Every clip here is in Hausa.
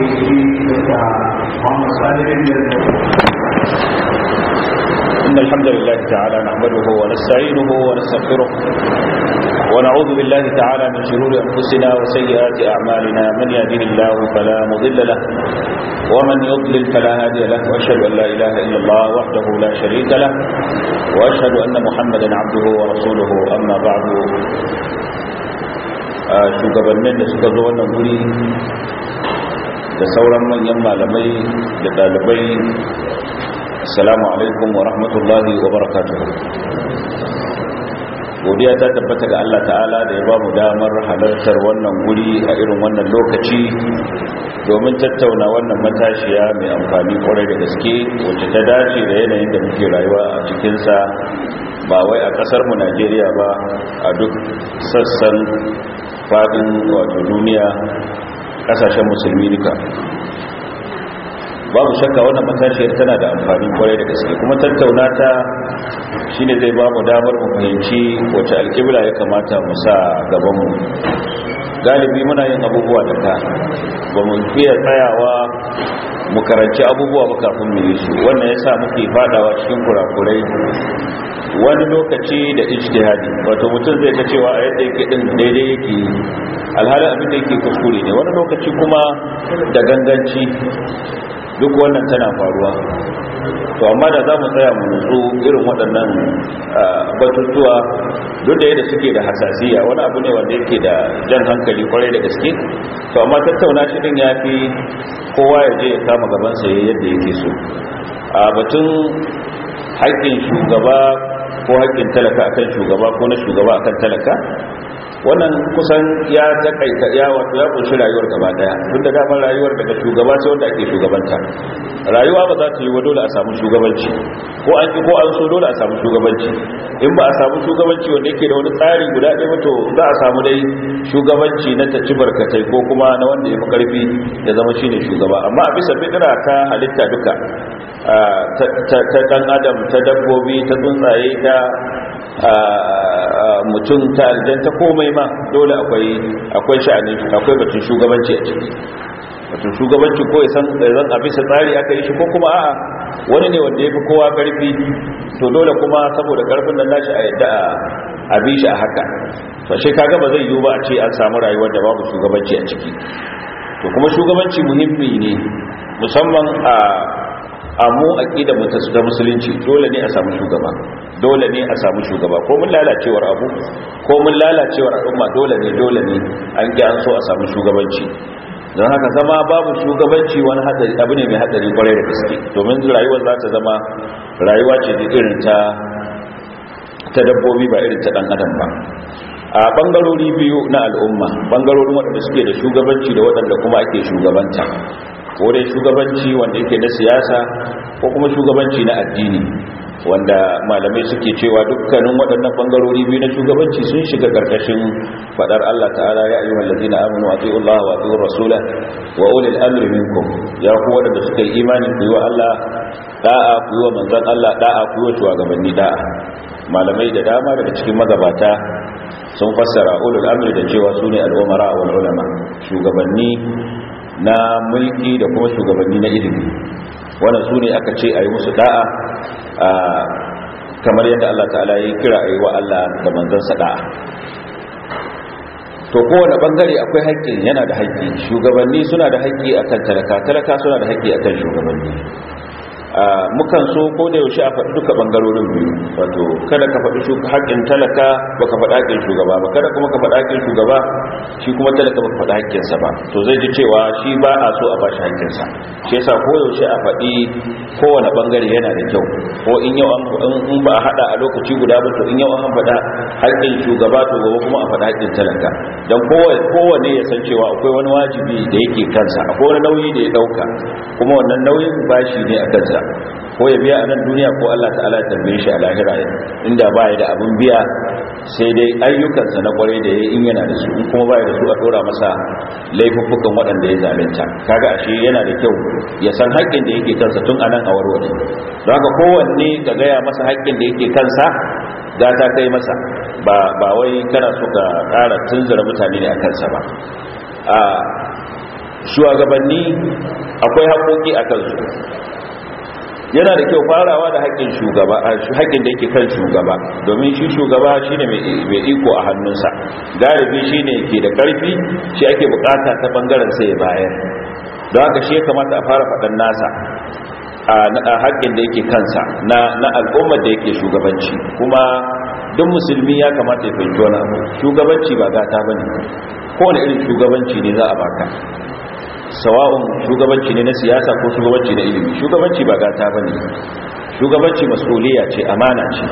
إن الحمد لله تعالى نحمده ونستعينه ونستغفره ونعوذ بالله تعالى من شرور أنفسنا وسيئات أعمالنا من يهده الله فلا مضل له ومن يضلل فلا هادي له وأشهد أن لا إله إلا الله وحده لا شريك له وأشهد أن محمدا عبده ورسوله أما بعد shugabannin da suka zo wannan guri da sauran manyan malamai da dalibai assalamu alaikum wa rahmatullahi wa barakatuhu godiya ta tabbata ga Allah ta'ala da ya ba mu damar halartar wannan guri a irin wannan lokaci domin tattauna wannan matashiya mai amfani kwarai da gaske wacce ta dace da yanayin da muke rayuwa a cikinsa ba wai a kasarmu najeriya ba a duk sassan fadin wato duniya kasashen musulmi duka babu shakka wannan matashiyar tana da amfani kwarai da gaske kuma tattauna ta shine zai ba mu damar mu fahimci wace alƙibla ya kamata mu sa gabanmu galibi muna yin abubuwa da ka ba mu fiye tsayawa mu karanci abubuwa ba kafin mu yi su wannan yasa muke fadawa cikin kurakurai wani lokaci da ijtihadi wato mutum zai ta cewa a yadda yake din daidai yake alhalin abin da yake kuskure ne wani lokaci kuma da ganganci duk wannan tana faruwa to amma da za mu tsaya mu nutsu irin waɗannan batutuwa duk da yadda suke da hasasiya wani abu ne wanda yake da jan hankali kwarai da gaske to amma tattauna shi din ya fi kowa ya je ya kama gabansa ya yadda yake so a batun haƙƙin shugaba ko haƙƙin talaka akan shugaba ko na shugaba akan talaka wannan kusan ya takaita ya wato ya kunshi rayuwar gaba daya tunda damar rayuwar daga shugaba sai wanda ake shugabanta rayuwa ba za ta yi wa dole a samu shugabanci ko an ki ko an so dole a samu shugabanci in ba a samu shugabanci wanda yake da wani tsari guda ɗaya ba to za a samu dai shugabanci na ta ci barkatai ko kuma na wanda ya fi karfi ya zama shine shugaba amma a bisa fitira ta halitta duka ta dan adam ta dabbobi ta tsuntsaye ta mutum ta aljan ta komai ma dole akwai akwai sha'ani akwai batun shugabanci a ciki batun shugabanci ko san zan a bisa tsari aka yi shi ko kuma a'a wani ne wanda ya fi kowa karfi to dole kuma saboda karfin nan nashi a yadda a bi shi a haka to shi kaga ba zai yiwu ba a ce an samu rayuwar da babu shugabanci a ciki to kuma shugabanci muhimmi ne musamman a a mu aqida mu ta musulunci dole ne a samu shugaba dole ne a samu shugaba ko mun lalacewar abu ko mun lalacewar al'umma dole ne dole ne an ki an so a samu shugabanci don haka zama babu shugabanci wani hadari abu ne mai hadari kwarai da gaske domin rayuwar za ta zama rayuwa ce da irin ta ta dabbobi ba irin ta dan adam ba a bangarori biyu na al'umma bangarorin waɗanda suke da shugabanci da waɗanda kuma ake shugabanta ko dai shugabanci wanda yake na siyasa ko kuma shugabanci na addini wanda malamai suke cewa dukkanin waɗannan bangarori biyu na shugabanci sun shiga ƙarƙashin faɗar Allah ta'ala ya ayyuhal ladina amanu atiiu Allah wa atiiur rasula wa ulil amri minkum ya ku waɗanda suka yi imani ku yi wa Allah da'a ku yi wa manzon Allah da'a ku yi wa shugabanni da'a malamai da dama daga cikin magabata sun fassara ulul amri da cewa sune al-umara wal ulama shugabanni na mulki da kuma shugabanni na ilimi wannan su ne aka ce a yi musu da'a kamar yadda Allah ta'ala ya kira a yi wa Allah da manzansa da'a to kowane bangare akwai haƙƙin yana da haƙƙi shugabanni suna da haƙƙi akan talaka talaka suna da haƙƙi akan shugabanni mukan so ko da yaushe a faɗi duka ɓangarorin biyu wato kada ka faɗi haƙƙin talaka ba ka faɗi haƙƙin shugaba ba kada kuma ka faɗi haƙƙin shugaba shi kuma talaka ba ka faɗi haƙƙinsa ba to zai ji cewa shi ba a so a bashi haƙƙinsa shi yasa ko yaushe a faɗi kowane ɓangare yana da kyau ko in yau in ba a haɗa a lokaci guda ba to in yau an faɗa haƙƙin shugaba to gobe kuma a faɗi haƙƙin talaka don kowane ya san cewa akwai wani wajibi da yake kansa akwai wani nauyi da ya ɗauka kuma wannan nauyin bashi ne a kansa ko ya biya a nan duniya ko Allah ta'ala ya tambaye shi a lahira inda ba ya da abin biya sai dai ayyukansa na kwarai da ya in yana da su in kuma ba ya da su a dora masa laifuffukan waɗanda ya zalunta kaga ashe yana da kyau ya san haƙƙin da yake kansa tun anan a warware don haka kowanne ka gaya masa haƙƙin da yake kansa za ta kai masa ba ba wai kana so ka ƙara tunzura mutane ne a kansa ba a shugabanni akwai haƙoƙi a kansu yana da kyau farawa da haƙƙin shugaba haƙƙin da yake kan shugaba domin shi shugaba shine mai iko a hannunsa galibi shine ke da ƙarfi shi ake bukata ta bangaren sai ya bayar don haka shi ya kamata a fara faɗan nasa a haƙƙin da yake kansa na al'ummar da yake shugabanci kuma duk musulmi ya kamata ya fahimci wani abu shugabanci ba gata ba ne kowane irin shugabanci ne za a baka sawa'un shugabanci ne na siyasa ko shugabanci na ilimi shugabanci ba gata ba ne shugabanci masuliya ce amana ce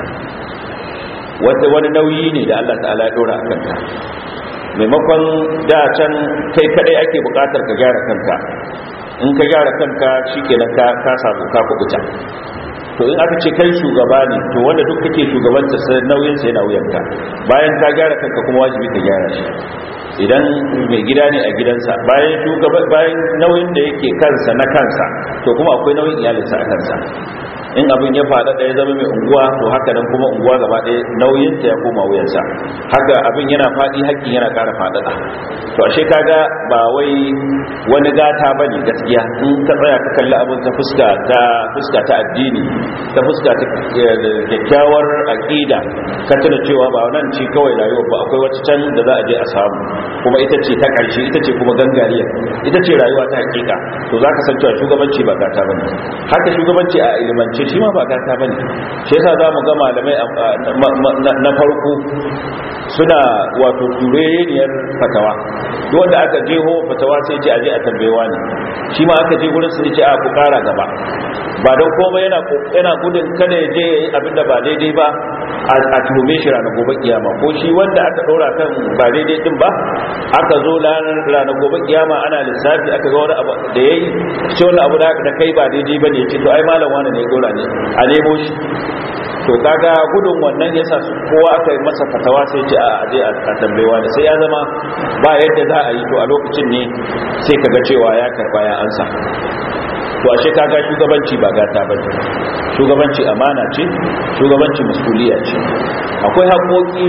wata wani nauyi ne da allah ta'ala ya ɗora a kanka maimakon da can kai kadai ake bukatar ka gyara kanka in ka gyara kanka shikenan ka ka samu ka kubuta to in aka ce kai shugaba ne to wanda duk kake shugabanta sai nauyin sa yana wuyanka bayan ka gyara kanka kuma wajibi ka gyara shi idan mai gida ne a gidansa bayan shugaba bayan nauyin da yake kansa na kansa to kuma akwai nauyin iyalinsa a kansa in abin ya faɗa ɗaya zama mai unguwa to haka nan kuma unguwa gaba ɗaya nauyinta ya koma wuyansa haka abin yana faɗi haƙƙin yana ƙara faɗaɗa to ashe kaga ba wai wani gata ba ne gaskiya in ka tsaya ka kalli abin ta fuska ta fuska ta addini ta fuska ta kyakkyawar aƙida ka tuna cewa ba nan ci kawai rayuwa ba akwai wata can da za a je a samu kuma ita ce ta ƙarshe ita ce kuma gangariyar ita ce rayuwa ta hakika to za ka san cewa shugabanci ba gata ba ne haka shugabanci a ilimance ce shi ma ba gata bane shi yasa zamu ga malamai na farko suna wato tureyeniyar fatawa duk wanda aka jeho fatawa sai ce aje a tambayewa ne shi ma aka je gurin su ce a ku kara gaba ba don komai yana yana gudun kada ya je yayi abin da ba daidai ba a tuhume shi ranar gobe kiyama ko shi wanda aka ɗora kan ba daidai din ba aka zo ranar gobe kiyama ana lissafi aka ga wani abu da yayi shi wani abu da kai ba daidai bane ya ce to ai malam wani ne dora ne a nemo shi to kaga gudun wannan yasa su kowa aka yi masa fatawa sai ce a aje a tambayewa da sai ya zama ba yadda za a yi to a lokacin ne sai kaga cewa ya karba ya ansa to ashe kaga shugabanci ba gata bane shugabanci amana ce shugabanci masuliya ce akwai haƙoƙi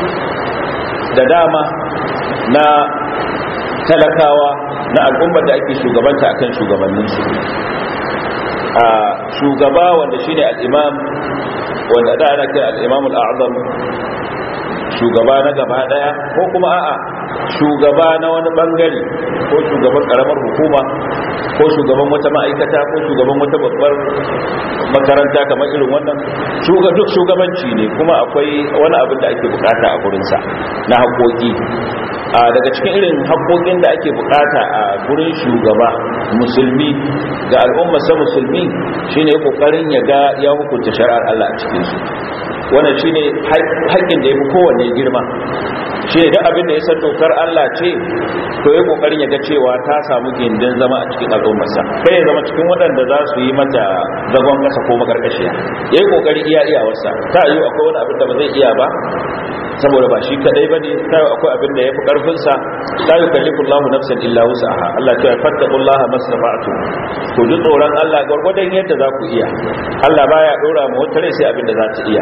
da dama na talakawa na al'ummar da ake shugabanta akan shugabanninsu a shugaba wanda shine al-imam wanda da ana kira al-imam al-a'zam shugaba na gaba daya ko kuma a'a shugaba na wani bangare ko shugaban karamar hukuma ko shugaban wata ma'aikata ko shugaban wata babbar makaranta kamar irin wannan duk shugabanci ne kuma akwai wani abin da ake bukata a gurinsa na haƙoƙi a daga cikin irin haƙoƙin da ake bukata a gurin shugaba musulmi ga al'ummarsa musulmi shine kokarin ya ga ya hukunta shari'ar Allah a cikin su wannan shine haƙƙin da yafi kowanne girma shi da abin da ya san dokar Allah ce to ya kokarin ya ga cewa ta samu gindin zama a cikin al'ummarsa kai ya zama cikin waɗanda za su yi mata zagon ƙasa ko makarkashiya yayi kokari iya iyawarsa ta yi akwai wani abin da ba zai iya ba saboda ba shi kadai bane sai akwai abin da yafi karfin sa la yukallifu Allahu nafsan illa wus'aha Allah ya fattaqullaha masrafa'tu to ji tsoron Allah gurgurdan yadda za ku iya Allah baya dora mu wata rai sai abin da za ta iya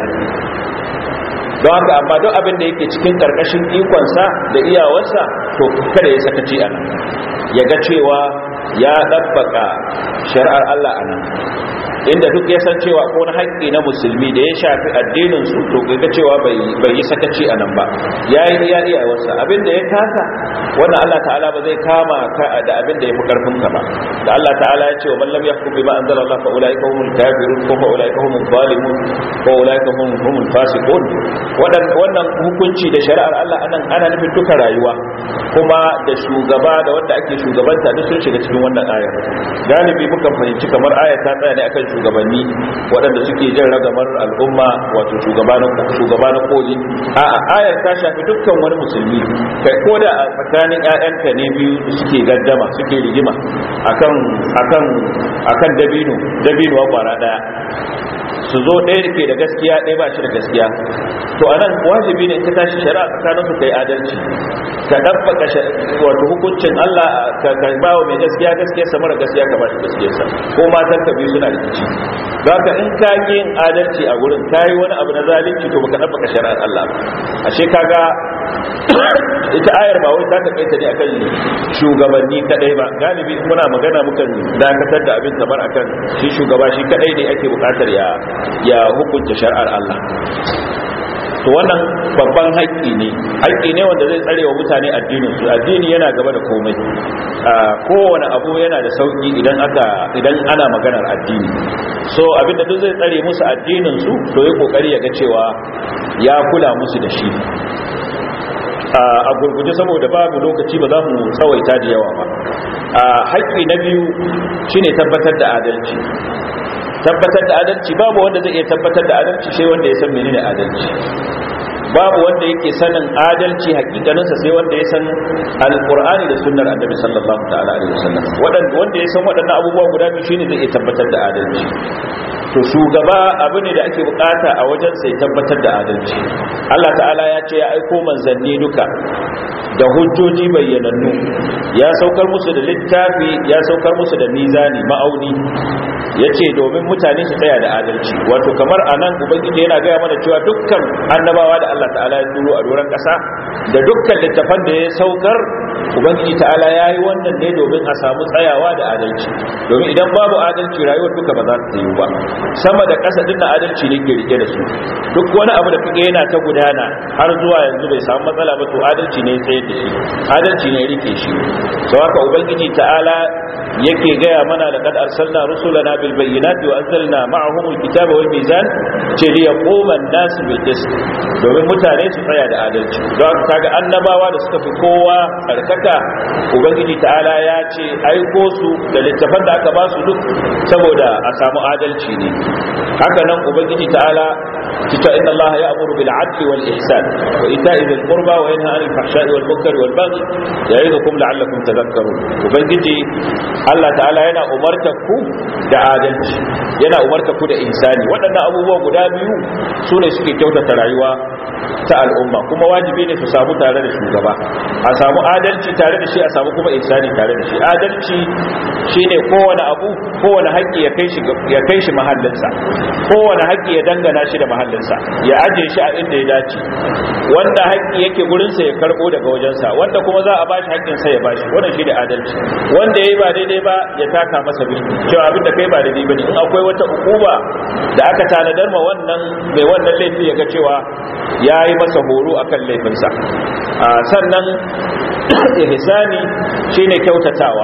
don haka amma duk abin da yake cikin karkashin ikonsa da iyawarsa to kada ya sakaci a nan ya ga cewa ya ɗabbaka shari'ar Allah a nan inda duk ya san cewa ko na haƙƙi na musulmi da ya shafi addinin su to ga cewa bai yi sakaci a nan ba ya yi iya iya wasa abin da ya kasa wannan Allah ta'ala ba zai kama ka da abin da ya fi karfin ka ba da Allah ta'ala ya ce wa man lam yahkum bima anzala Allah fa ulaika humul kafirun ko fa ulaika humul zalimun ko ulaika hum humul fasiqun wannan hukunci da shari'ar Allah anan ana nufin duka rayuwa kuma da shugaba da wanda ake shugabanta duk sun shiga cikin wannan ayar galibi mukan fahimci kamar ayar ta tsaya ne akan shugabanni waɗanda suke jin ragamar al'umma wato shugaba na koli a ayar ta shafi dukkan wani musulmi kai ko da a tsakanin 'ya'yanka ne biyu suke gaddama suke rigima akan akan akan dabino dabino kwara daya su zo ɗaya da ke da gaskiya ɗaya ba shi da gaskiya to a nan wajibi ne ka tashi shari'a tsakanin su kai adalci ka ɗabbaka wato hukuncin Allah ka ba wa mai gaskiya gaskiya sa mara gaskiya ka ba shi gaskiya sa ko matan ka biyu suna rikici za ka in ka yin adalci a gurin ka yi wani abu na zalunci to baka ɗabbaka shari'ar Allah ba ashe kaga ita ayar ba wai ta takaita ne akan shugabanni kadai ba galibi muna magana mukan dakatar da abin kamar akan shi shugaba shi kadai ne ake bukatar ya ya hukunta shari'ar Allah to wannan babban haƙƙi ne haƙƙi ne wanda zai tsare wa mutane addinin su addini yana gaba da komai kowane abu yana da sauki idan aka idan ana maganar addini so abinda duk zai tsare musu addinin su to yi kokari ya ga cewa ya kula musu da shi a gurguje saboda babu lokaci ba za mu tsawaita da yawa ba haƙƙi na biyu shine tabbatar da adalci tabbatar da adalci babu wanda zai iya tabbatar da adalci sai wanda ya san menene adalci babu wanda yake sanin adalci hakikaninsa sai wanda ya san alqur'ani da sunnar annabi sallallahu ta'ala alaihi wasallam wanda ya san waɗannan abubuwa guda biyu shine zai iya tabbatar da adalci to shugaba abu ne da ake bukata a wajen sai tabbatar da adalci Allah ta'ala ya ce ya aiko manzanni duka da hujjoji bayyanannu ya saukar musu da littafi ya saukar musu da mizani ma'auni ya ce domin mutane su tsaya da adalci wato kamar a nan ubangiji yana gaya mana cewa dukkan annabawa da allah ta'ala ya turo a doron ƙasa da dukkan littafan da ya saukar ubangiji ta'ala ya yi wannan ne domin a samu tsayawa da adalci domin idan babu adalci rayuwar duka ba za ta yi ba sama da ƙasa din na adalci ne ke rike da su duk wani abu da kake yana ta gudana har zuwa yanzu bai samu matsala ba to adalci ne tsayar da shi adalci ne rike shi sau haka ubangiji ta'ala yake gaya mana da kad arsalna rusulana bil bayyinati wa anzalna ma'ahum al kitaba wal mizan ce li yaquma an-nas bil qist domin mutane su tsaya da adalci don haka kaga annabawa da suka fi kowa karkata ubangiji ta'ala ya ce aiko su da littafan da aka ba su duk saboda a samu adalci ne haka nan ubangiji ta'ala kita inna Allah ya'muru bil 'adli wal ihsan wa ita'i dhil qurba wa yanha 'anil fahsha'i wal munkari wal baghi ya'idukum la'allakum tadhakkarun ubangiji Allah ta'ala yana umarta ku da adalci yana umarta ku da ihsani waɗannan abubuwa guda biyu su ne suke kyautata rayuwa ta al'umma kuma wajibi ne su samu tare da shugaba a samu adalci tare da shi a samu kuma ihsani tare da shi adalci shine kowane abu kowane haƙƙi ya kai shi ya kai shi mahallinsa kowane haƙƙi ya dangana shi da mahallinsa ya aje shi a inda ya dace wanda haƙƙi yake gurin sa ya karbo daga wajensa wanda kuma za a bashi haƙƙin sa ya bashi wannan shine adalci wanda yayi ba daidai ba ya taka masa bi cewa abin da kai ba daidai bane in akwai wata hukuma da aka tanadar ma wannan mai wannan laifi ya ga cewa yayi masa horo akan laifinsa sannan ihsani shine kyautatawa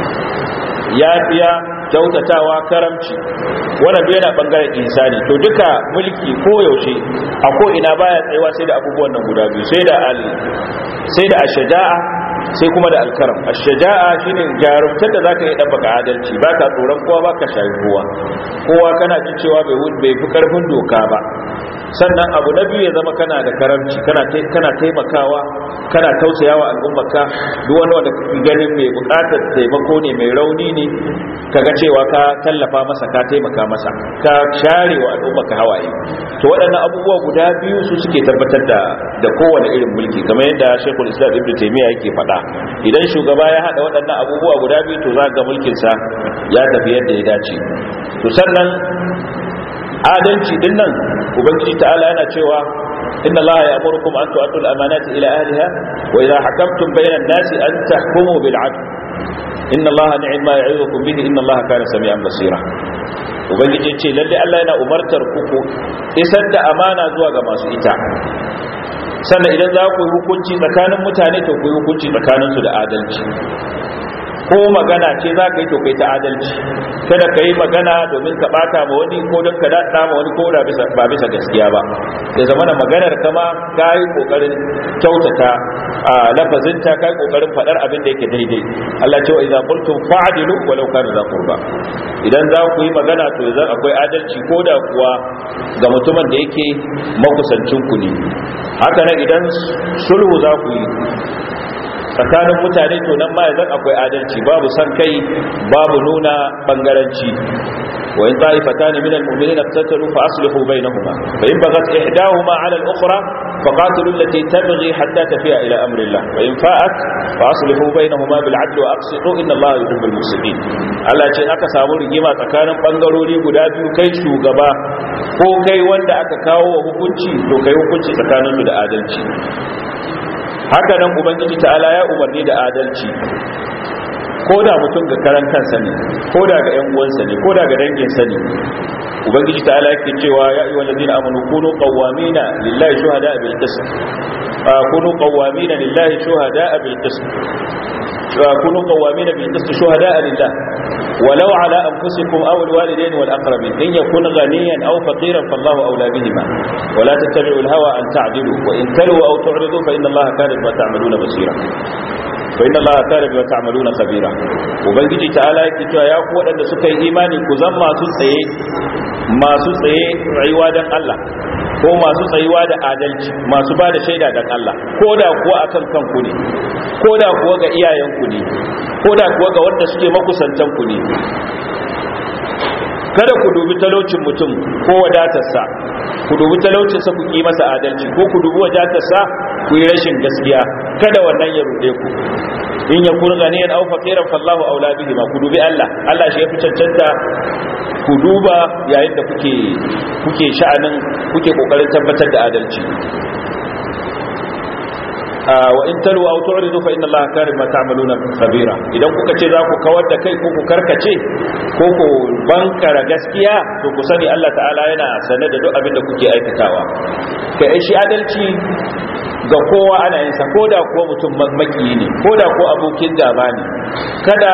yafiya kyautatawa karamci wannan duk yana bangaren insani to duka mulki ko yaushe a ko ina baya tsayuwa sai da abubuwan nan guda biyu sai da al sai da ashaja'a sai kuma da alkaram ashaja'a shine jarumtar da zaka yi dabbaka adalci baka tsoron kowa baka shayi kowa kowa kana jin cewa bai bai fi karfin doka ba sannan abu na biyu ya zama kana da karamci kana kana taimakawa kana tausayawa al'ummarka duk wani wanda kake ganin mai bukatar taimako ne mai rauni ne kaga cewa ka tallafa masa ka taimaka masa ka share wa al'ummarka hawaye to waɗannan abubuwa guda biyu su suke tabbatar da da kowane irin mulki kamar yadda Sheikhul Islam Ibn Taymiyyah yake faɗa idan shugaba ya hada waɗannan abubuwa guda biyu to za ga mulkin sa ya tafi yadda ya dace to sannan adalci din nan ubangiji ta'ala yana cewa inna allaha ya'murukum an tu'addu al-amanati ila ahliha wa idha hakamtum bayna an-nasi an tahkumu bil 'adl inna allaha ni'ma ya'idukum bihi inna allaha kana sami'an basira ubangiji ce lalle Allah yana umartar ku ku isar da amana zuwa ga masu ita sannan idan za ku yi hukunci tsakanin mutane to ku yi hukunci tsakaninsu da adalci ko magana ce za ka yi to kai ta adalci kada ka yi magana domin ka bata ma wani ko don ka daɗa ma wani ko da ba bisa gaskiya ba da zama da maganar kama ka yi ƙoƙarin kyautata a lafazinta ka yi ƙoƙarin faɗar abin da yake daidai Allah ce wa idan qultum fa'dilu walau kana za qurba idan za ku yi magana to idan akwai adalci ko da kuwa ga mutumin da yake makusancin ku ne haka nan idan sulhu za ku yi tsakanin mutane to nan ma yanzu akwai adalci babu san kai babu nuna bangaranci wa in ta'ifatan min al-mu'minina iqtatalu fa aslihu bainahuma fa in baghat ihdahuma 'ala al-ukhra faqatilu allati tabghi hatta tafi'a ila amri Allah fa in fa'at fa aslihu bainahuma bil 'adli wa aqsitu inna Allah yuhibbul muqsitin Allah ce aka samu rigima tsakanin bangarori guda biyu kai shugaba ko kai wanda aka kawo wa hukunci to kai hukunci tsakaninsu da adalci haka nan ubangiji ta'ala ya umarni da adalci ko da mutum ga karan kansa ne ko da ga 'yan uwansa ne ko da ga danginsa ne ubangiji ta'ala yake cewa ya ayyuhal ladina amanu kunu qawwamina lillahi shuhada bil qism kunu qawwamina lillahi shuhada bil qism kunu qawwamina bil qism shuhada lillah ولو على أنفسكم أو الوالدين والأقربين إن يكون غنيا أو فقيرا فالله أولى بهما ولا تتبعوا الهوى أن تعدلوا وإن تلوا أو تعرضوا فإن الله كان بما تعملون بصيرا فإن الله كان بما تعملون خبيرا وبنجي تعالى يكتوى يا قوة أن سكي إيماني كزم ما سسعي ما سسعي عيوادا الله ko masu tsayuwa da adalci masu ba da shaida dan Allah ko da kuwa akan kanku ne ko da kuwa ga iyayenku ne ko da kuwa ga wanda suke makusantanku ne kada ku dubi talaucin mutum ko wadatarsa ku dubi talaucinsa ku yi masa adalci ko ku dubi wadatarsa ku yi rashin gaskiya kada wannan ya rude ku in ya kun ganiyan aw faqiran fallahu aula bihi ma ku dubi Allah Allah shi ya fi cancanta ku duba yayin da kuke kuke sha'anin kuke kokarin tabbatar da adalci wa in talu aw tu'ridu fa inna allaha kana bima ta'maluna khabira idan kuka ce za ku kawar da kai ko ku karkace ko ku bankara gaskiya to ku sani Allah ta'ala yana sane da duk abin da kuke aikatawa kai shi adalci ga kowa ana yin sa koda kuwa mutum makiyi ne koda ko abokin gaba ne kada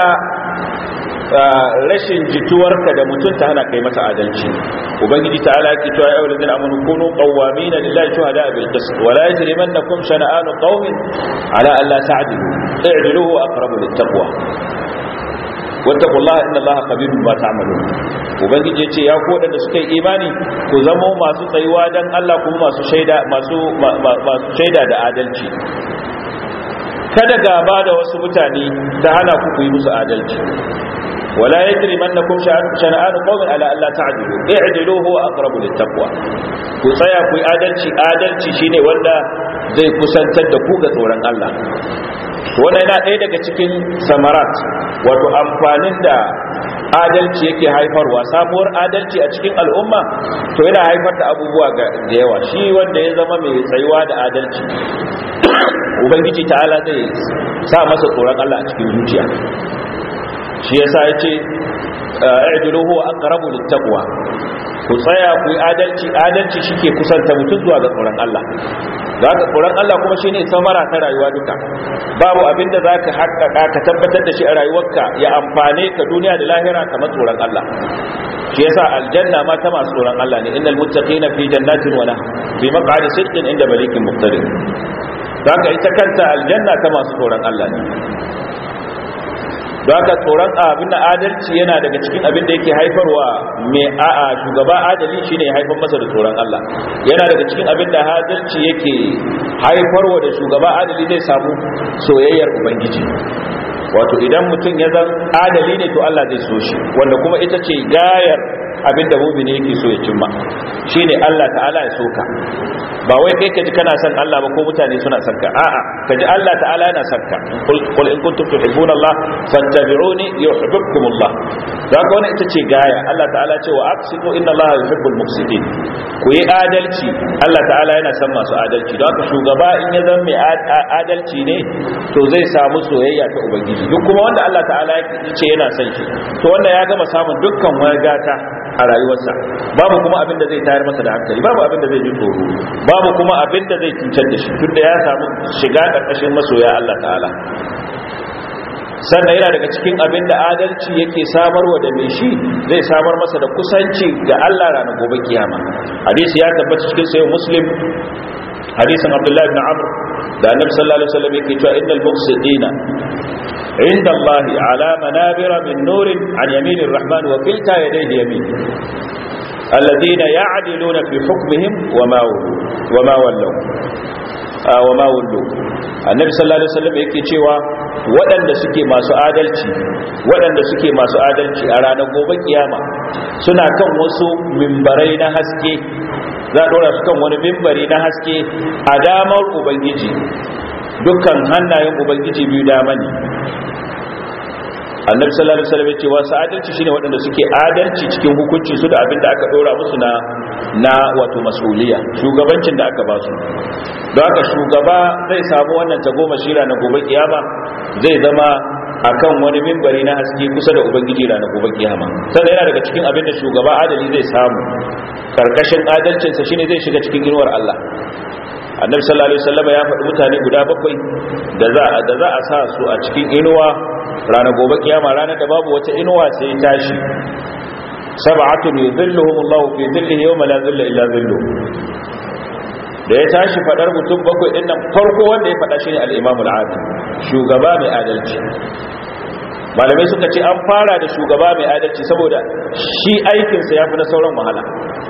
rashin jituwarka da mutum ta hana kai masa adalci ubangiji ta ala ki cewa ayyuhal ladina amanu kunu qawwamina lillahi shuhada bil qist wa la yajrimannakum shana'anu qaumin ala an la ta'dilu i'dilu huwa aqrabu lit taqwa wattaqullaha inna allaha khabirun bima ta'malun ubangiji yace ya ku wadanda suka yi imani ku zamo masu tsayuwa dan Allah kuma masu shaida masu masu shaida da adalci kada gaba da wasu mutane ta hana ku ku yi musu adalci ولا يجرمنكم شنآن قوم على ألا تعدلوا اعدلوا هو أقرب للتقوى ku tsaya ku yi adalci adalci shine wanda zai kusantar da ku ga tsoron Allah wannan yana ɗaya daga cikin samarat wato amfanin da adalci yake haifarwa sabuwar adalci a cikin al'umma to yana haifar da abubuwa da yawa shi wanda ya zama mai tsayuwa da adalci ubangiji ta'ala zai sa masa tsoron Allah a cikin zuciya shi yasa yace a'dilu huwa aqrabu littaqwa ku tsaya ku yi adalci adalci shike kusanta mutum zuwa ga tsoron Allah za ka tsoron Allah kuma shine samara ta rayuwa duka babu abin da zaka haƙƙaƙa ka tabbatar da shi a rayuwarka ya amfane ka duniya da lahira kamar tsoron Allah shi yasa aljanna ma ta masu tsoron Allah ne innal muttaqina fi jannatin wa nahr fi maq'adi sidqin inda malikin muqtadir zaka ita kanta aljanna ta masu tsoron Allah ne don haka tsoron abin da adalci yana daga cikin abin da yake haifarwa mai a'a shugaba adali shine ya haifar masa da tsoron Allah yana daga cikin abin da adalci yake haifarwa da shugaba adali zai samu soyayyar ubangiji wato idan mutum ya zan adali ne to Allah zai so shi wanda kuma ita ce gayar abin da mumini yake so ya cimma shine Allah ta'ala ya soka ba wai kai kaji kana son Allah ba ko mutane suna son ka a'a kaji Allah ta'ala yana son ka qul in kuntum tuhibbuna Allah fattabi'uni yuhibbukumullah da haka wannan ita ce gaya Allah ta'ala ce wa aqsitu inna Allah yuhibbul muqsitin ku yi adalci Allah ta'ala yana son masu adalci don haka shugaba in ya zama mai adalci ne to zai samu soyayya ta ubangiji duk kuma wanda Allah ta'ala ya ce yana son shi to wanda ya gama samun dukkan wani gata a rayuwarsa babu kuma abin da zai tayar masa da hankali babu abin da zai ji tsoro babu kuma abin da zai cutar da shi tunda ya samu shiga ƙarƙashin masoya Allah ta'ala sannan yana daga cikin abin da adalci yake samarwa da mai shi zai samar masa da kusanci ga Allah ranar gobe kiyama hadisi ya tabbata cikin sayin muslim hadisin abdullahi ibn amr da annabi sallallahu alaihi wasallam yake cewa innal muqsitina عند الله على منابر من نور عن يمين الرحمن وكلتا يديه يمين الذين يعدلون في حكمهم وما ولوا وما ولوا آه وما ولوا النبي صلى الله عليه وسلم yake cewa waɗanda suke masu adalci waɗanda suke masu adalci a ranar gobe kiyama suna kan wasu mimbarai na haske za a ɗora su kan wani mimbari na haske a damar ubangiji dukkan hannayen ubangiji biyu dama ne annabi sallallahu alaihi wasallam yace wasu adalci shine waɗanda suke adalci cikin hukunci su da abin da aka dora musu na na wato masuliya shugabancin da aka ba su don haka shugaba zai samu wannan tagomashi na gobe kiyama zai zama akan wani mimbari na haske kusa da ubangiji ranar gobe kiyama sannan yana daga cikin abin da shugaba adali zai samu karkashin adalcinsa shine zai shiga cikin inuwar Allah annabi sallallahu alaihi wasallam ya faɗi mutane guda bakwai da za da za a sa su a cikin inuwa ranar gobe kiyama ranar da babu wata inuwa sai tashi sab'atun yuzilluhum Allah fi dhillihi yawma la dhilla illa dhilluh da ya tashi fadar mutum bakwai din nan farko wanda ya fada shine al-Imam al-Adil shugaba mai adalci malamai suka ce an fara da shugaba mai adalci saboda shi aikinsa ya fi na sauran wahala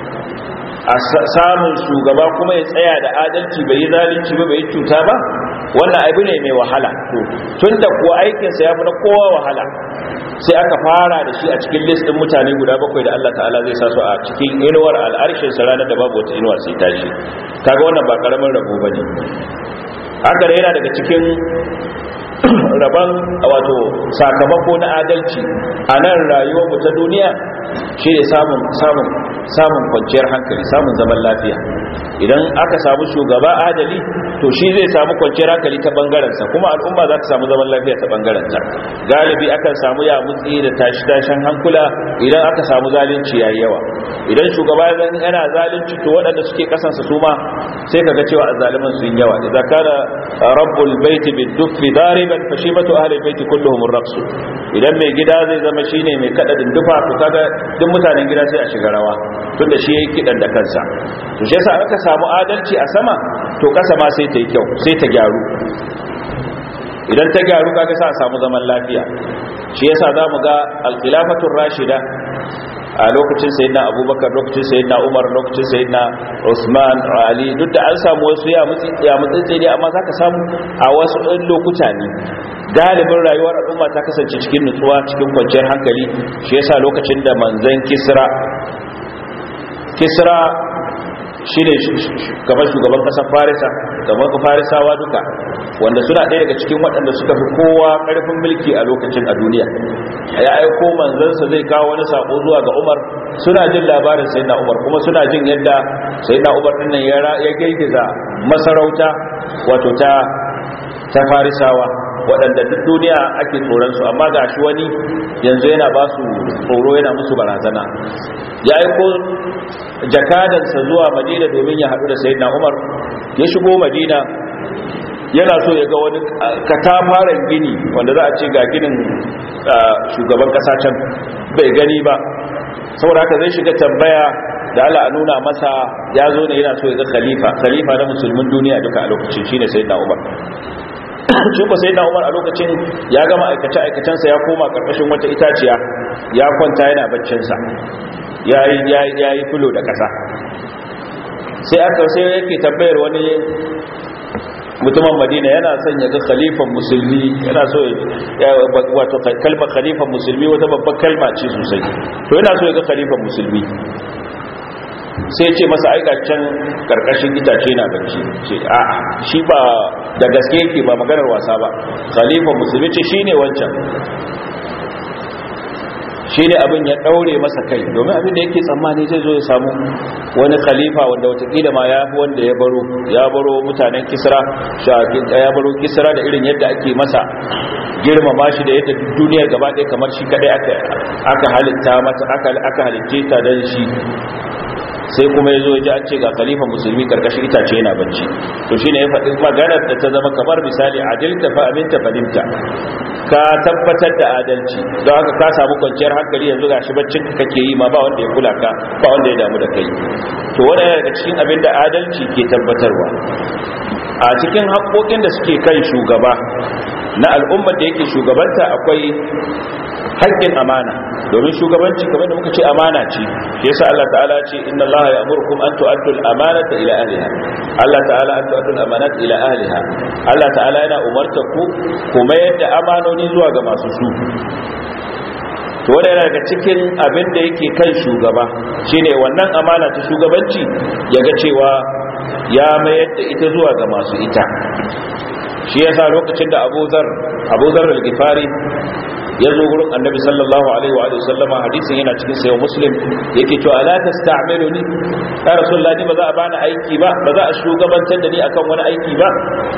a samun shugaba kuma ya tsaya da adalci bai yi zalunci ba bai yi cuta ba wannan abu ne mai wahala to tun da kuwa aikinsa ya fi na kowa wahala sai aka fara da shi a cikin listin mutane guda bakwai da Allah ta'ala zai sa su a cikin inuwar al'arshin sa ranar da babu wata inuwa sai tashi kaga wannan ba karamin rabo bane haka da yana daga cikin rabon wato sakamako na adalci a nan rayuwar mu ta duniya shi ne samun samun samun kwanciyar hankali samun zaman lafiya idan aka samu shugaba adali to shi zai samu kwanciyar hankali ta bangarensa kuma al'umma za ta samu zaman lafiya ta bangarenta galibi akan samu ya mutsi da tashi tashin hankula idan aka samu zalunci yayi yawa idan shugaba zan yana zalunci to waɗanda suke kasansa su ma sai kaga cewa azzaliman sun yawa idza kana rabbul baiti bid-duffi dariban fashibatu ahli baiti kulluhum ar-raqs idan mai gida zai zama shine mai kada dindufa to kaga duk mutanen gida sai a shiga rawa tunda shi yayi kidan da kansa to shi yasa aka samu adalci a sama to kasa ma sai ta yi kyau sai ta gyaru idan ta gyaru kaga sai a samu zaman lafiya shi yasa zamu ga al-khilafatur rashida a lokacin sayyidina abubakar lokacin sayyidina umar lokacin sayyidina usman ali duk da an samu wasu ya mutsi ya mutsi ne amma zaka samu a wasu ɗan lokuta ne galibin rayuwar al'umma ta kasance cikin nutsuwa cikin kwanciyar hankali shi yasa lokacin da manzon kisra kisra shi ne gaban shugaban kasar farisa gaban farisawa duka wanda suna ɗaya daga cikin waɗanda suka fi kowa ƙarfin mulki a lokacin a duniya ya aiko manzansa zai kawo wani sako zuwa ga umar suna jin labarin sayyidina umar kuma suna jin yadda sayyidina umar ɗin nan ya girgiza masarauta wato ta ta farisawa waɗanda duk duniya ake tsoronsu amma ga shi wani yanzu yana ba su tsoro yana musu barazana ya aiko jakadansa zuwa madina domin ya haɗu da sayyidina umar ya shigo madina yana so ya ga wani katafaren gini wanda za a ce ga ginin shugaban ƙasa can bai gani ba saboda haka zai shiga tambaya da ala a nuna masa ya zo ne yana so ya ga khalifa khalifa na musulmin duniya duka a lokacin shine sayyidina umar shi ko sai Umar a lokacin ya gama aikace aikacensa ya koma karkashin wata itaciya ya kwanta yana baccin sa yayi yayi yayi fulo da kasa sai aka sai yake tambayar wani mutumin Madina yana son ya ga khalifan musulmi yana so ya wato kalmar khalifan musulmi wata babbar kalma ce sosai to yana so ya ga khalifan musulmi sai ce masa aika can karkashin itace na bacci ce a shi ba da gaske yake ba maganar wasa ba khalifa musulmi ce shine wancan shine abin ya daure masa kai domin abin da yake tsammani zai zo ya samu wani khalifa wanda watakila ma ya fi wanda ya baro ya baro mutanen kisra ya baro kisra da irin yadda ake masa girmama shi da yadda duniyar gaba ɗaya kamar shi kadai aka halitta mata aka halitte ta don shi sai kuma ya zo ya ji an ce ga khalifa musulmi karkashin itace yana bacci to shi ne ya faɗi maganar da ta zama kamar misali adilta fa aminta fadimta ka tabbatar da adalci don haka ka samu kwanciyar hankali yanzu ga shi baccin ka kake yi ma ba wanda ya kula ka ba wanda ya damu da kai to wanda yana daga cikin abin da adalci ke tabbatarwa a cikin haƙoƙin da suke kan shugaba na al'ummar da yake shugabanta akwai haƙƙin amana domin shugabanci kamar da muka ce amana ce yasa Allah ta'ala ce inna Allah ya'murukum an tu'addu al-amanata ila ahliha Allah ta'ala an tu'addu al-amanata ila ahliha Allah ta'ala yana umarta ku kuma yadda amanoni zuwa ga masu su to wanda yana daga cikin abin da yake kan shugaba shine wannan amana ta shugabanci ya ga cewa ya mayar da ita zuwa ga masu ita shi yasa lokacin da Abu Zar Abu Zar al-Ghifari ya zo gurin annabi sallallahu alaihi wa alihi sallama hadisin yana cikin sayo muslim yake cewa ala tasta'miluni ya rasulullah ni ba za a bani aiki ba ba za a shugabantar da ni akan wani aiki ba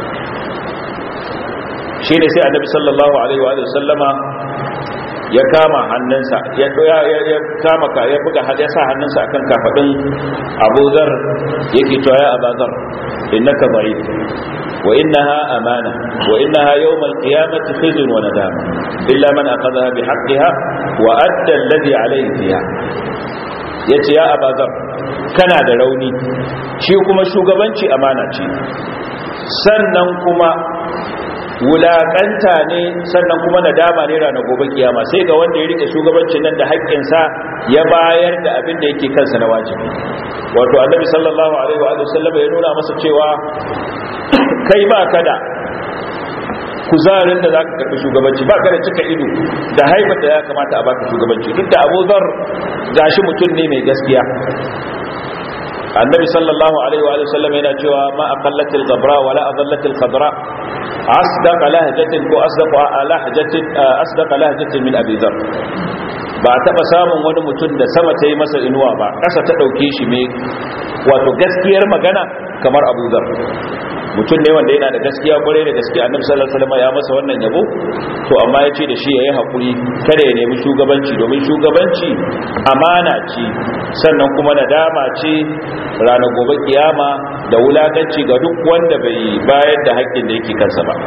shi ne sai annabi sallallahu alaihi wa alihi sallama ya kama hannunsa ya ya kama ka ya buga ya sa hannunsa akan kafadin Abu Dharr yake cewa ya Abu Dharr innaka da'if wa innaha amana wa innaha yawm al-qiyamati khizyun wa nadama illa man aqadaha bi haqqiha wa adda alladhi alayhi fiha yace ya Abu Dharr kana da rauni shi kuma shugabanci amana ce sannan kuma wulakanta ne sannan kuma nadama ne ranar gobe kiyama sai ga wanda ya rike shugabancin nan da haƙƙinsa ya bayar da abin da yake kansa na wajibi wato annabi sallallahu alaihi wa sallam ya nuna masa cewa kai ba ka da kuzarin da zaka karbi shugabanci ba ka da cika ido da haifar da ya kamata a baka shugabanci duk da Abu Dharr gashi mutum ne mai gaskiya annabi sallallahu alaihi wa sallam yana cewa ma aqallatil ghabra wala adallatil khadra asdaqa lahjatin ko asdaqa lahjatin asdaqa lahjatin min abi dhar ba taba samun wani mutum da sama ta yi masa inuwa ba kasa ta dauke shi me wato gaskiyar magana kamar abu dhar mutum ne wanda yana da gaskiya kwarai da gaskiya annabi sallallahu alaihi wasallam ya masa wannan yabo to amma ya ce da shi yayi hakuri kada ya nemi shugabanci domin shugabanci amana ce sannan kuma nadama ce ranar gobe kiyama da wulakanci ga duk wanda bai bayar da haƙƙin da yake kansa ba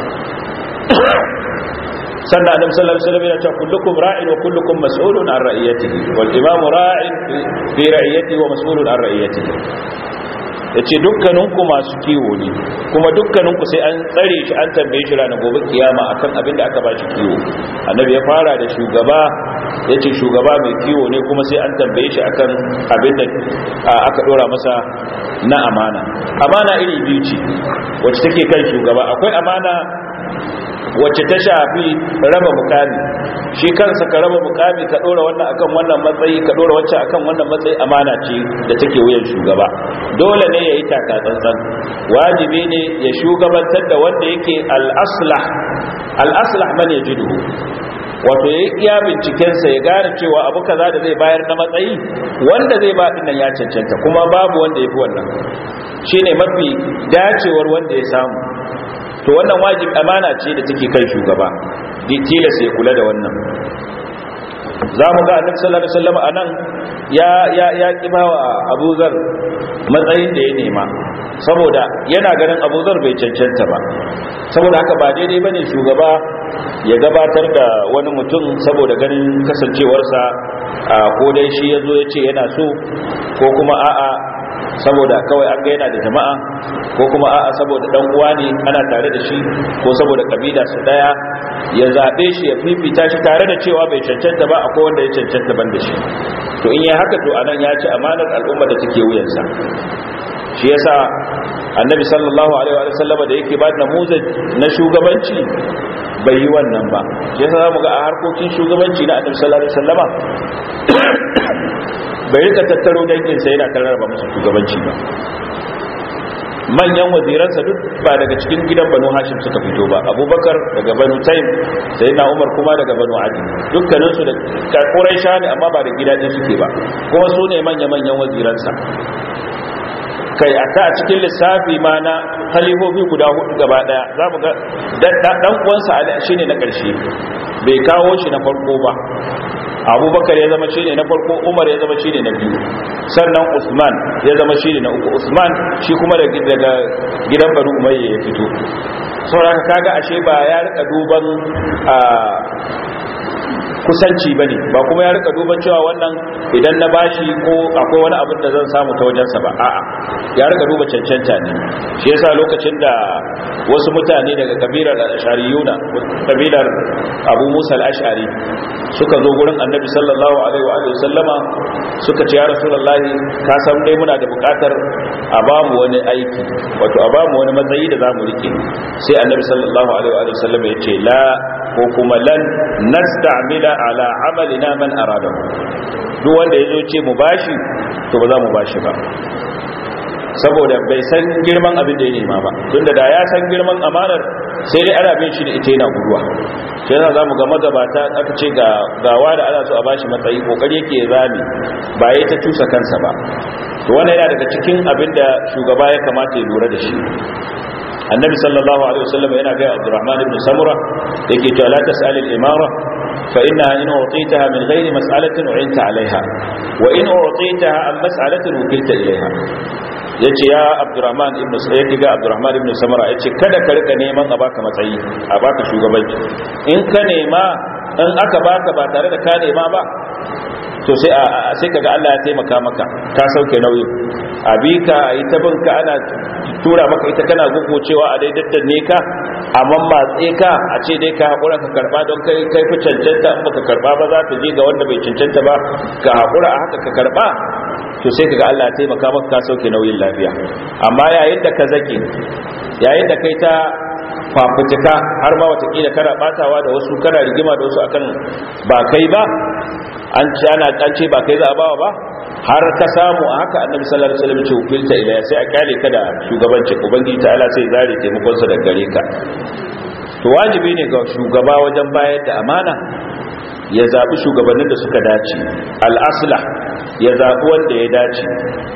sannan annabi sallallahu alaihi wasallam ya ce kullukum ra'in wa kullukum mas'ulun an ra'iyatihi wal imamu ra'in fi ra'iyatihi wa mas'ulun an ra'iyatihi ya ce dukkaninku masu kiwo ne kuma dukkaninku sai an tsare shi an tambaye shi ranar gobe kiyama akan abin da aka ba shi kiwo annabi ya fara da shugaba ya ce shugaba mai kiwo ne kuma sai an tambaye shi akan abin da aka dora masa na amana amana iri biyu ce wacce take kan shugaba akwai amana wacce ta shafi raba mukami shi kansa ka raba mukami ka dora wannan akan wannan matsayi ka dora wacce akan wannan matsayi amana ce da take wuyan shugaba dole ne yayi taka tsantsan wajibi ne ya shugabantar da wanda yake al-aslah al-aslah man yajidu wato yayi iya binciken sa ya gane cewa abu kaza da zai bayar na matsayi wanda zai ba dinnan ya cancanta kuma babu wanda yafi wannan shine mafi dacewar wanda ya samu to wannan wajib amana ce da take kai shugaba tilas ya kula da wannan za mu ga annabi sallallahu alaihi wasallam anan ya ya ya kibawa Abu Zar matsayin da ya nema saboda yana ganin Abu Zar bai cancanta ba saboda haka ba daidai bane shugaba ya gabatar da wani mutum saboda ganin kasancewarsa ko dai shi yazo ya ce yana so ko kuma a'a saboda kawai an ga yana da jama'a ko kuma a'a saboda dan uwa ne ana tare da shi ko saboda kabila su daya ya zabe shi ya fifita shi tare da cewa bai cancanta ba akwai wanda ya cancanta ban da shi to in ya haka to anan ya ci amanar al'umma da take wuyansa shi yasa annabi sallallahu alaihi wa sallam da yake ba da muzaj na shugabanci bai yi wannan ba shi yasa zamu ga a harkokin shugabanci na annabi sallallahu alaihi wasallama bai rika tattaro danginsa yana karraba musu shugabanci ba manyan waziransa duk ba daga cikin gidan banu hashim suka fito ba abubakar daga banu taim sai na umar kuma daga banu adi dukkaninsu da kakurai sha ne amma ba da gida ɗin suke ba kuma su ne manya-manyan waziransa kai a ta cikin lissafi ma na halifofi guda hudu gaba daya za mu ga dan uwansa shi ne na ƙarshe bai kawo shi na farko ba abubakar ya zama shine na farko umar ya zama shine na biyu sannan usman ya zama shine na uku usman shi kuma daga gidan banu umayya ya fito saboda kaga ashe ba ya rika duban kusanci bane ba kuma ya rika duban cewa wannan idan na bashi ko akwai wani abin da zan samu ta wajensa ba a'a ya rika duba cancanta ne shi yasa lokacin da wasu mutane daga kabilar al-ashariyuna kabilar abu musa al-ashari suka zo gurin annabi sallallahu alaihi wa sallama suka ce ya rasulullahi ka san dai muna da bukatar a ba mu wani aiki wato a ba mu wani matsayi da zamu rike sai annabi sallallahu alaihi wa sallama ya ce la ko kuma lan nasta'mila ala amalina man aradahu duk wanda yazo ce mu bashi to ba za mu bashi ba saboda bai san girman abin da ya nema ba tunda da ya san girman amanar sai dai ana bin shi da ita yana guduwa sai za mu ga magabata aka ce ga gawa da ana so a bashi matsayi kokari yake zami ba yayi ta tusa kansa ba to wannan yana daga cikin abin da shugaba ya kamata ya lura da shi annabi sallallahu alaihi wasallam yana ga Abdurrahman ibn Samura yake cewa la tas'al al-imara fa innaha in utitaha min ghairi mas'alatin u'inta 'alayha wa in utitaha an mas'alatin wukilta ilayha yace ya Abdurrahman ibn Sayyid ga Abdurrahman ibn Samura yace kada ka rika neman a baka matsayi a baka shugabanci in ka nema in aka baka ba tare da ka nema ba to sai sai kaga Allah ya taimaka maka ka sauke nauyin abika yi ta binka ana tura maka ita kana gugu-cewa a daidaitan ne ka a mammatse ka a ce dai ka haƙura ka karɓa don kai kai fi cancanta in baka karɓa ba za ta je ga wanda bai cancanta ba ka haƙura a haka ka karɓa to sai kaga Allah ya taimaka maka ka sauke nauyin lafiya amma yayin da ka zake yayin da kai ta fafutuka har ma watakila kana batawa da wasu kana rigima da wasu akan ba kai ba an ce ana an ce ba kai za a bawa ba har ka samu a haka annabi sallallahu alaihi wasallam ce ukilta ila sai a kyale ka da shugabancin ubangiji ta Allah sai zare taimakon sa da gare ka to wajibi ne ga shugaba wajen bayar da amana ya zabi shugabannin da suka dace al-aslah ya zabi wanda ya dace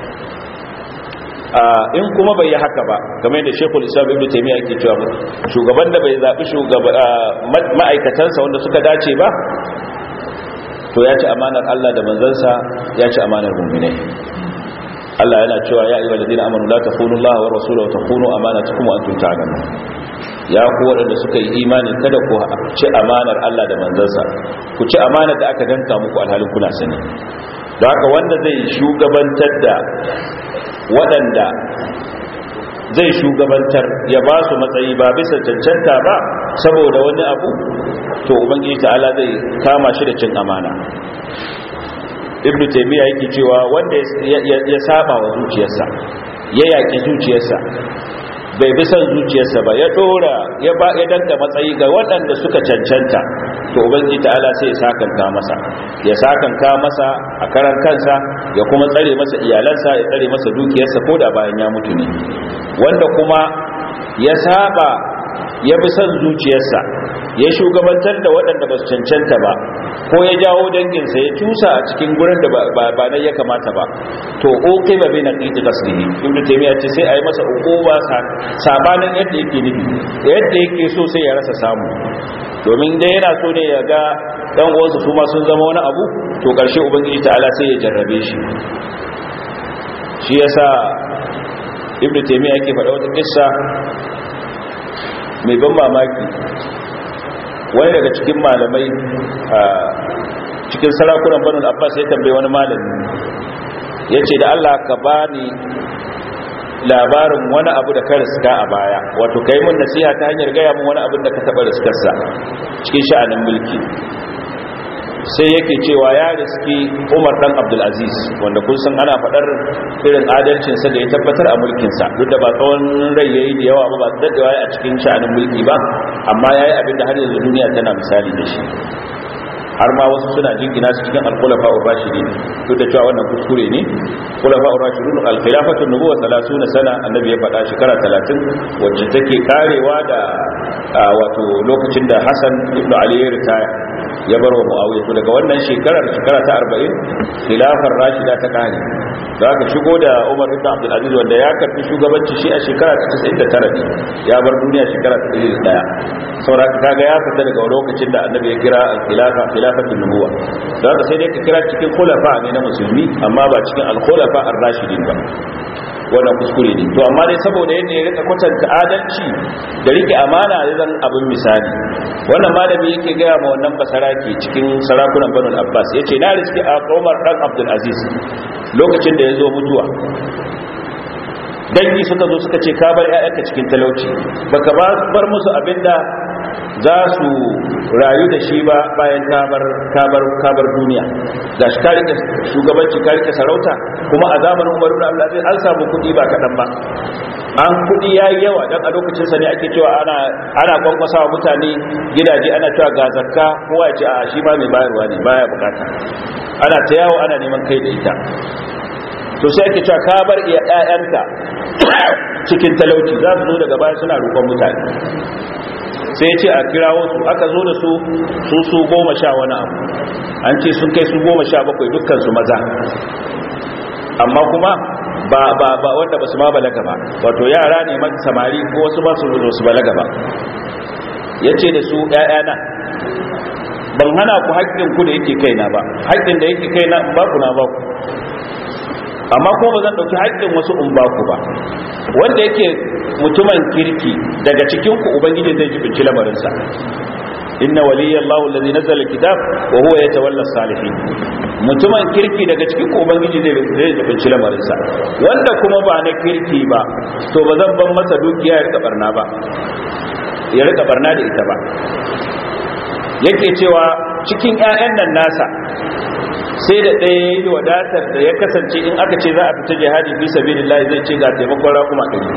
in kuma bai yi haka ba game da shekul islam ibn taimiyya yake cewa shugaban da bai zaɓi ma'aikatansa wanda suka dace ba to ya ci amanar Allah da manzansa ya ci amanar mu'minai Allah yana cewa ya ayyuhal ladina amanu la takhunu Allah wa rasulahu wa takhunu amanatukum wa antum ta'lamun ya ku waɗanda suka yi imani kada ku ci amanar Allah da manzansa ku ci amanar da aka danka muku alhalin kuna sani don haka wanda zai shugabantar da waɗanda zai shugabantar ya ba su matsayi ba bisa cancanta ba saboda wani abu to ubangiji ta'ala zai kama shi da cin amana ibn taymiya yake cewa wanda ya saba wa zuciyarsa ya yaki zuciyarsa bai bi son zuciyarsa ba ya dora ya ba ya danka matsayi ga waɗanda suka cancanta to ubangiji ta'ala sai ya sakanka masa ya sakanka masa a karan kansa ya kuma tsare masa iyalansa ya tsare masa dukiyarsa ko da bayan ya mutu ne wanda kuma ya saba ya bi son zuciyarsa ya shugabantar da waɗanda ba su cancanta ba ko ya jawo danginsa ya cusa a cikin gurin da ba nan ya kamata ba to oke ba bai na ƙiƙi gaslihi ibn taymiya ce sai a yi masa ukuba sabanin yadda yake nufi yadda yake so sai ya rasa samu domin dai yana so ne ya ga ɗan uwansa su ma sun zama wani abu to ƙarshe ubangiji ta'ala sai ya jarrabe shi shi yasa ibn taymiya yake faɗa wata kissa mai ban mamaki wani daga cikin malamai a cikin sarakunan banu abbas ya tambaye wani malami ya ce da allah ka bani labarin wani abu da ka riska a baya wato ka yi mun nasiha ta hanyar gaya mun wani abin da ka taɓa riskarsa cikin sha'anin mulki sai yake cewa ya riski umar dan abdulaziz wanda kun san ana faɗar irin adalcinsa da ya tabbatar a mulkinsa duk da ba tsawon rai yayi da yawa ba ba daɗewa a cikin sha'anin mulki ba amma ya yi abin da har yanzu duniya tana misali da shi har ma wasu suna jingina su cikin al-khulafa ar-rashidin duk da cewa wannan kuskure ne khulafa ar-rashidun al-khilafatu nubuwa 30 sana annabi ya faɗa shekara 30 wacce take karewa da wato lokacin da Hassan ibn Ali ya ritaya ya bar wa Muawiya to daga wannan shekarar shekara ta 40 khilafar rashida ta kare da aka shigo da Umar ibn Abdul Aziz wanda ya karbi shugabanci shi a shekara ta 99 ne ya bar duniya shekara ta 101 saboda kaga ya fita daga lokacin da annabi ya kira al-khilafa khilafatul nubuwa da haka sai dai ka kira cikin khulafa ne na musulmi amma ba cikin al-khulafa ar-rashidin ba wannan kuskure ne to amma dai saboda yadda ya rika kwatanta adalci da rike amana ya zan abin misali wannan malami yake gaya ma wannan basarake cikin sarakunan banu abbas yace na riski a umar dan abdul aziz lokacin da ya zo mutuwa dangi suka zo suka ce ka bar ƴaƴanka cikin talauci baka bar musu abinda za su rayu da shi ba bayan kabar kabar kabar duniya ga shi karike shugabanci karike sarauta kuma a zamanin Umar ibn Abdul Aziz an samu kudi ba kadan ba an kudi yayi yawa dan a lokacin sa ne ake cewa ana ana kwankwasa wa mutane gidaje ana cewa ga zakka kowa ya ce a shi ma mai bayarwa ne baya bukata ana ta yawo ana neman kai da ita to sai ake cewa ka bar iya ƴaƴanka cikin talauci za su zo daga baya suna roƙon mutane sai ce a kirawo su aka zo da su su su goma sha wani abu an ce sun kai su goma sha bakwai dukkan su maza amma kuma ba ba ba wanda basu ma balaga ba wato yara ne man samari ko wasu ba su zo su balaga ba yace da su ƴaƴana ban hana ku haƙƙin ku da yake kaina ba haƙƙin da yake kaina in ba ku na ba ku amma ko ba zan ɗauki haƙƙin wasu in ba ku ba wanda yake mutumin kirki daga cikin ku ubangiji zai jibinci lamarinsa inna waliyallahu allazi nazzala alkitab wa huwa yatawalla salihin mutumin kirki daga cikin ku ubangiji zai zai jibinci lamarinsa wanda kuma ba na kirki ba to ba zan ban masa dukiya ya rika barna ba ya rika barna da ita ba yake cewa cikin ƴaƴan nan nasa sai da ɗaya ya yi wadatar da ya kasance in aka ce za a fita jihadi fi sabilillah zai ce ga taimakon rakuma ɗari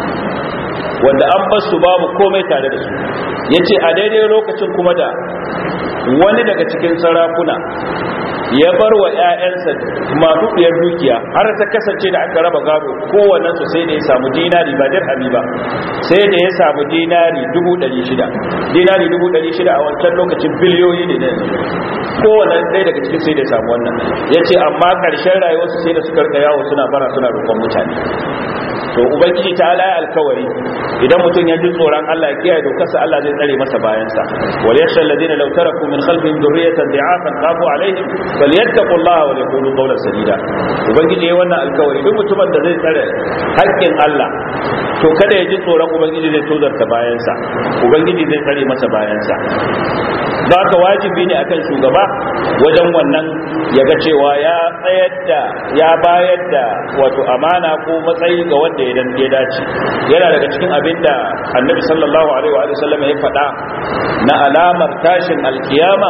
wanda an bar su babu komai tare da su ya ce a daidai lokacin kuma da wani daga cikin sarakuna ya bar wa 'ya'yansa maɗuɗiyar dukiya har ta kasance da aka raba gado kowannensu sai da ya samu dinari ba dirhami ba sai da ya samu dinari 600 dinari 600 a wancan lokacin biliyoyi ne na yanzu kowane ɗaya daga cikin sai da ya samu wannan ya ce amma ƙarshen rayuwarsu sai da suka rika yawo suna bara suna roƙon mutane to ubangiji ta ala ya alkawari idan mutum ya ji tsoron Allah ya kiyaye dokarsa Allah zai tsare masa bayansa wal yakhsha alladhina law taraku min khalfihim dhurriyatan dha'afan khafu alaihim falyattaqullaha wa yaqulu qawlan sadida ubangiji ya wannan alkawari duk mutumin da zai tsare haƙƙin Allah to kada ya ji tsoron ubangiji zai tozarta bayansa ubangiji zai tsare masa bayansa ba ka wajibi ne akan shugaba wajen wannan ya ga cewa ya tsayar da ya bayar da wato amana ko matsayi ga wanda ya ya dace yana daga cikin abin da annabi sallallahu alaihi wa sallam ya faɗa na alamar tashin alkiyama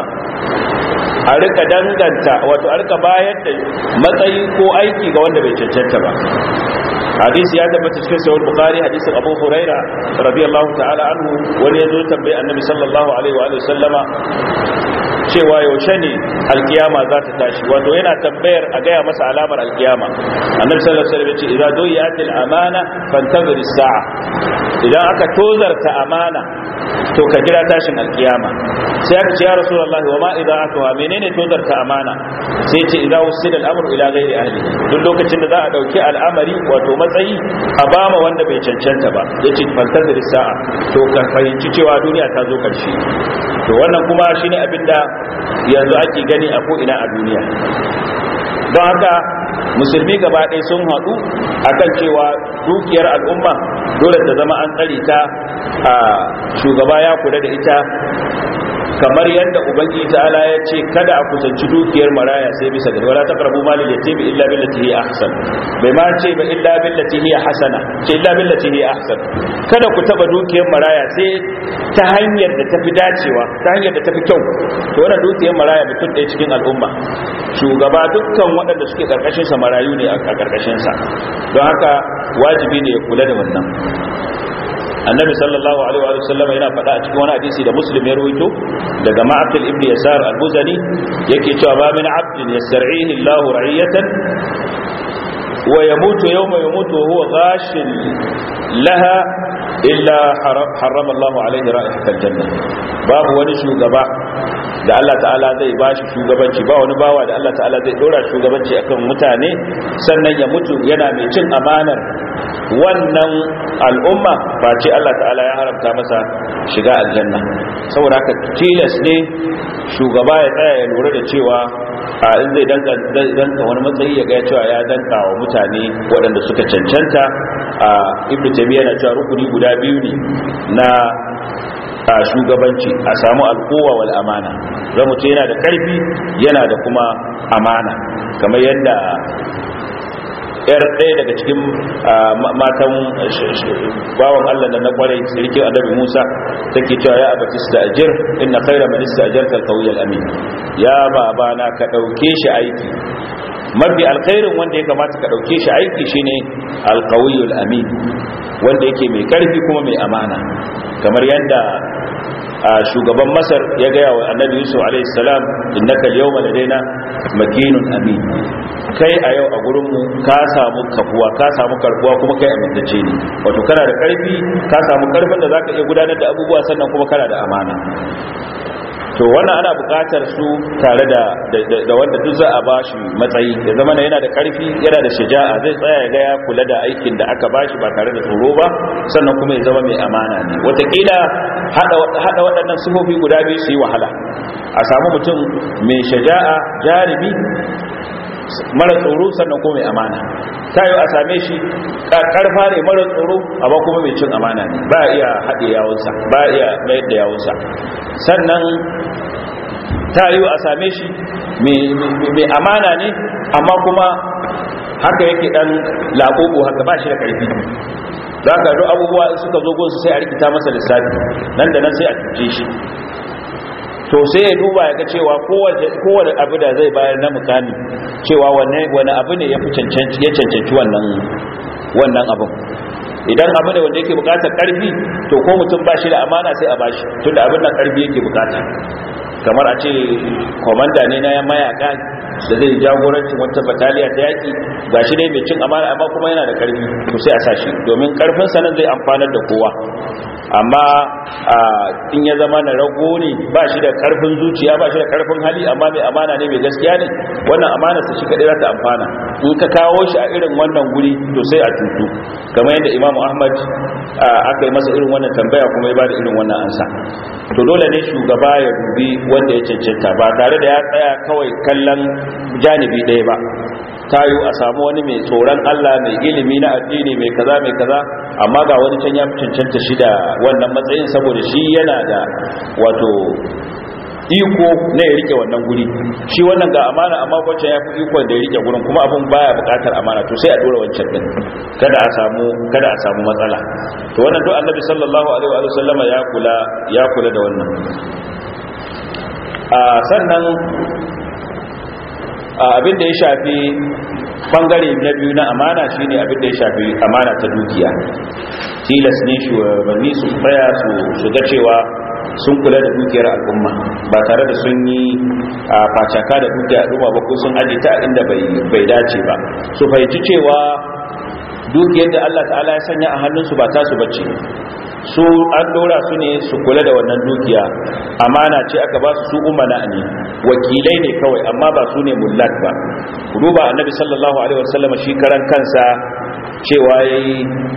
a rika danganta wato a rika bayar da matsayi ko aiki ga wanda bai cancanta ba hadisi ya tabbata cikin sahih bukhari hadisin abu huraira radiyallahu ta'ala anhu wani yazo tambaye annabi sallallahu alaihi wa sallama cewa yaushe ne alkiyama za ta tashi wato yana tambayar a gaya masa alamar alkiyama annabi sallallahu alaihi wasallam ya ce idza duyatil amana fantazir as-sa'a idan aka tozarta amana to ka jira tashin alkiyama sai aka ce ya rasulullahi wa ma idza atuha menene tozarta amana sai ce idza usida al-amru ila ghairi ahli duk lokacin da za a dauki al'amari wato matsayi a bama wanda bai cancanta ba yace fantazir as-sa'a to ka fahimci cewa duniya ta zo karshe to wannan kuma shine abinda yanzu ake gani a ko'ina a duniya don haka musulmi gaba ɗaya sun haɗu akan cewa dukiyar al'umma dole ta zama an tsare ta a shugaba ya kula da ita kamar yadda ubangiji ta'ala ya ce kada a kusanci dukiyar maraya sai bisa gari wala taqrabu malil yatimi illa billati hiya ahsan bai ma ce ba illa billati hiya hasana ce illa billati hiya ahsan kada ku taba dukiyar maraya sai ta hanyar da tafi dacewa ta hanyar da tafi kyau to wannan dukiyar maraya mutum ɗaya cikin al'umma shugaba dukkan waɗanda suke karkashin sa marayu ne a karkashin sa don haka wajibi ne ya kula da wannan annabi sallallahu alaihi wa sallam yana faɗa a cikin wani hadisi da muslim ya rawaito daga ma'aqil ibn yasar al-buzani yake cewa ba min abdin yastar'ihi Allahu ra'iyatan wa yamutu yawma yamutu wa huwa ghashin laha illa harrama Allahu alaihi ra'ihatal janna babu wani shugaba da Allah ta'ala zai bashi shugabanci ba wani bawa da Allah ta'ala zai dora shugabanci akan mutane sannan ya mutu yana mai cin amanar wannan al'umma ba ce Allah ta'ala ya haramta masa shiga aljanna saboda haka tilas ne shugaba ya tsaya ya lura da cewa a in zai danka wani matsayi ya ga cewa ya danka wa mutane waɗanda suka cancanta a ibnu taymiya na cewa rukuni guda biyu ne na a shugabanci a samu alkowa wal amana zan mutu yana da karfi yana da kuma amana kamar yadda yar ɗaya daga cikin matan bawan Allah da na kwarai sirki annabi Musa take cewa ya abati sta'jir inna khayra man ista'jarta al-qawiy al-amin ya babana ka dauke shi aiki mafi alkhairin wanda ya kamata ka dauke shi aiki shine al-qawiy al-amin wanda yake mai karfi kuma mai amana kamar yadda shugaban masar ya gaya wa annabi yusuf alaihi salam innaka al-yawma ladaina makinun amin kai a yau a gurin mu ka samu kafuwa ka samu karbuwa kuma kai amintacce ne wato kana da karfi ka samu karfin da zaka iya gudanar da abubuwa sannan kuma kana da amana to wannan ana buƙatar su tare da da wanda duk za a ba shi matsayi ya zama yana da ƙarfi yana da shaja'a zai tsaya ya ga ya kula da aikin da aka bashi ba tare da tsoro ba sannan kuma ya zama mai amana ne wataƙila haɗa waɗannan sifofi guda biyu su yi wahala a samu mutum mai shaja'a jarumi mara tsoro sannan kuma mai amana ta yi a same shi karfa ne mara tsoro amma kuma mai cin amana ne ba iya haɗe yawunsa ba iya mayar da yawunsa sannan ta yi a same shi mai amana ne amma kuma haka yake ɗan laɓoɓo haka ba shi da ƙarfi za ka duk abubuwa suka zo gunsu sai a rikita masa lissafi nan da nan sai a cuce shi to sai ya duba ya ga cewa kowane abu da zai bayar na mukami cewa wani abu ne ya fi cancanci wannan wannan abin idan abu ne wanda yake bukatar karfi to ko mutum ba shi da amana sai a bashi tunda abin nan karfi yake bukata kamar a ce komanda ne na mayaka da zai jagorancin wata bataliya ta yaki ga shi ne mai cin amana amma kuma yana da karfi to sai a sa shi domin karfin sanan zai amfanar da kowa amma in ya zama na rago ne ba shi da karfin zuciya ba shi da karfin hali amma mai amana ne mai gaskiya ne wannan amana sa shi kadai za ta amfana in ka kawo shi a irin wannan guri to sai a tutu kamar yadda imamu ahmad aka yi masa irin wannan tambaya kuma ya bada irin wannan ansa to dole ne shugaba ya dubi wanda ya cancanta ba tare da ya tsaya kawai kallon janibi ɗaya ba tayo a samu wani mai tsoron Allah mai ilimi na addini mai kaza mai kaza amma ga wani can ya fi cancanta shi da wannan matsayin saboda shi yana da wato iko na ya rike wannan guri shi wannan ga amana amma wancan ya fi iko da ya rike gurin kuma abun baya bukatar amana to sai a dora wancan din kada a samu kada a samu matsala to wannan duk annabi sallallahu alaihi wa sallama ya kula ya kula da wannan a sannan abin da ya shafi bangare na biyu na amana shine abin da ya shafi amana ta dukiya tilas ne shugabanni su tsaya su ga cewa sun kula da dukiyar al'umma ba tare da sun yi a facaka da dukiyar al'umma ba ko sun aje ta inda bai dace ba su fahimci cewa dukiyar da Allah ta'ala ya sanya a hannunsu ba tasu bace su an dora su ne su kula da wannan dukiya amana ce aka ba su su umana ne wakilai ne kawai amma ba su ne mullat ba ku duba annabi sallallahu alaihi wasallam shi karan kansa cewa yayi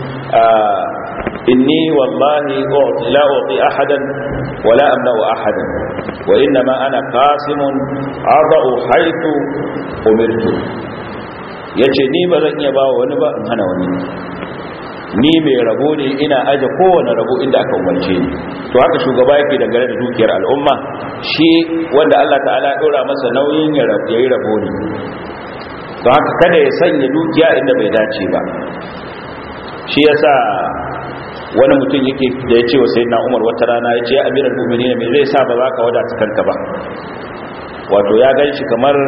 inni wallahi la uti ahadan wala amna'u ahadan wa inma ana qasimun adau haythu umirtu yace ni ba zan iya ba wani ba in hana wani ni mai rabo ne ina aje kowane rabo inda aka umarce ni to haka shugaba yake dangane da dukiyar al'umma shi wanda Allah ta'ala ya dora masa nauyin ya yi rabo ne to haka kada ya sanya dukiya inda bai dace ba shi yasa wani mutum yake da ya ce wa sayyidina Umar wata rana ya ce ya amiral mu'minin me zai sa ba za ka wadata kanka ba wato ya gan shi kamar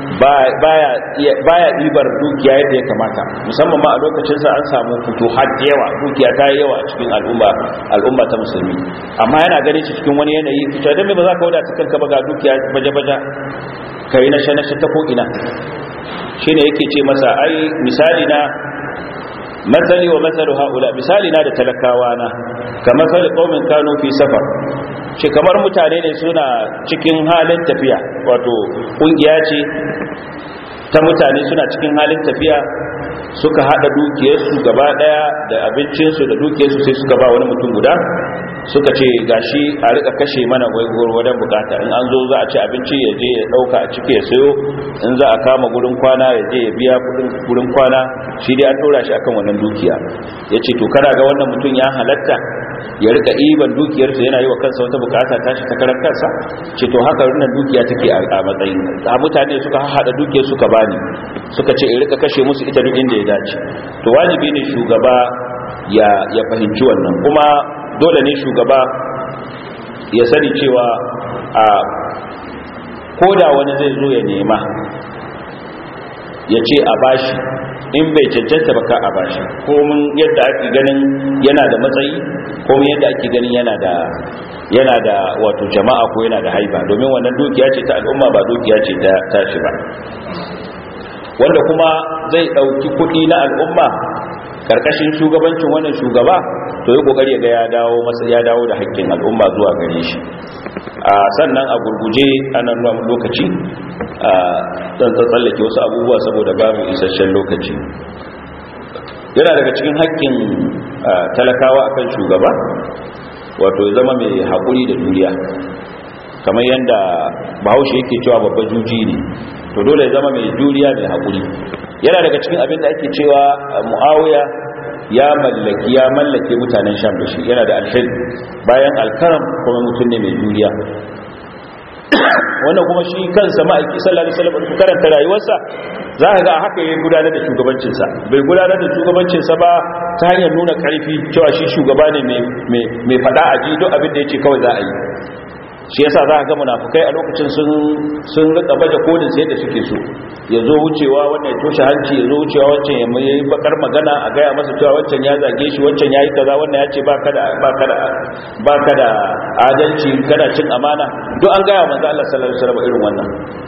baya ɗibar dukiya yadda ya kamata musamman ma a lokacinsa an samu fito har yawa dukiya ta yi yawa a cikin al'umma ta musulmi amma yana ganin shi cikin wani yanayi fito don mai ba za ka wadata kanka ba ga dukiya baje-baje ka yi nashe-nashe ta ko'ina shi ne yake ce masa ai misali na matsali wa matsalu haula misali na da talakawa na ka matsali ƙaumin kano fi safar ce kamar mutane ne suna cikin halin tafiya wato ƙungiya ce ta mutane suna cikin halin tafiya suka hada dukiyarsu gaba daya da abincinsu da dukiyarsu sai suka ba wani mutum guda suka ce gashi a rika kashe mana gwargwadon bukata in an zo za a ci abinci ya je ya dauka a ciki ya sayo in za a kama gurin kwana ya je ya biya gurin kwana shi dai an dora shi akan wannan dukiya ya ce to kana ga wannan mutum ya halatta ya rika iban dukiyarsa yana yi wa kansa wata bukata tashi ta karar kansa ce to haka wannan dukiya take a matsayin a mutane suka hada dukiyar suka bani suka ce in rika kashe musu ita duk inda ya dace to wajibi ne shugaba ya ya fahimci wannan kuma dole ne shugaba ya sani cewa a koda wani zai zo ya nema ya ce a bashi in bai cancanta ba ka a bashi komin yadda ake ganin yana da matsayi komin yadda ake ganin yana da yana da wato jama'a ko yana da haiba domin wannan dukiya ce ta al'umma ba dukiya ce ta tashi ba wanda kuma zai dauki kudi na al'umma karkashin shugabancin wannan shugaba to yi kokari ga ya dawo masa ya dawo da haƙƙin al'umma zuwa gare shi a sannan a gurguje ana nuna lokaci a dan tsallake wasu abubuwa saboda babu isasshen lokaci yana daga cikin haƙƙin talakawa akan shugaba wato ya zama mai haƙuri da juriya kamar yadda bahaushe yake cewa babba juji ne to dole ya zama mai juriya mai haƙuri yana daga cikin abin da ake cewa mu'awiya ya mallaki ya mallake mutanen sham da shi yana da alhil bayan alkaram kuma mutum ne mai juriya wannan kuma shi kansa ma'aiki sallallahu alaihi wasallam karanta rayuwarsa za ka ga haka ya gudanar da shugabancinsa bai gudanar da shugabancinsa ba ta hanyar nuna karfi cewa shi shugaba ne mai fada a ji duk abin da ya ce kawai za a yi shi yasa za a ga munafukai a lokacin sun rika baje kodin sai da suke so ya zo wucewa wannan ya toshe hanci ya zo wucewa wancan ya mai bakar magana a gaya masa cewa wancan ya zage shi wancan ya yi kaza wannan ya ce ba ka da adalci kana cin amana duk an gaya manzo Allah sallallahu alaihi wasallam irin wannan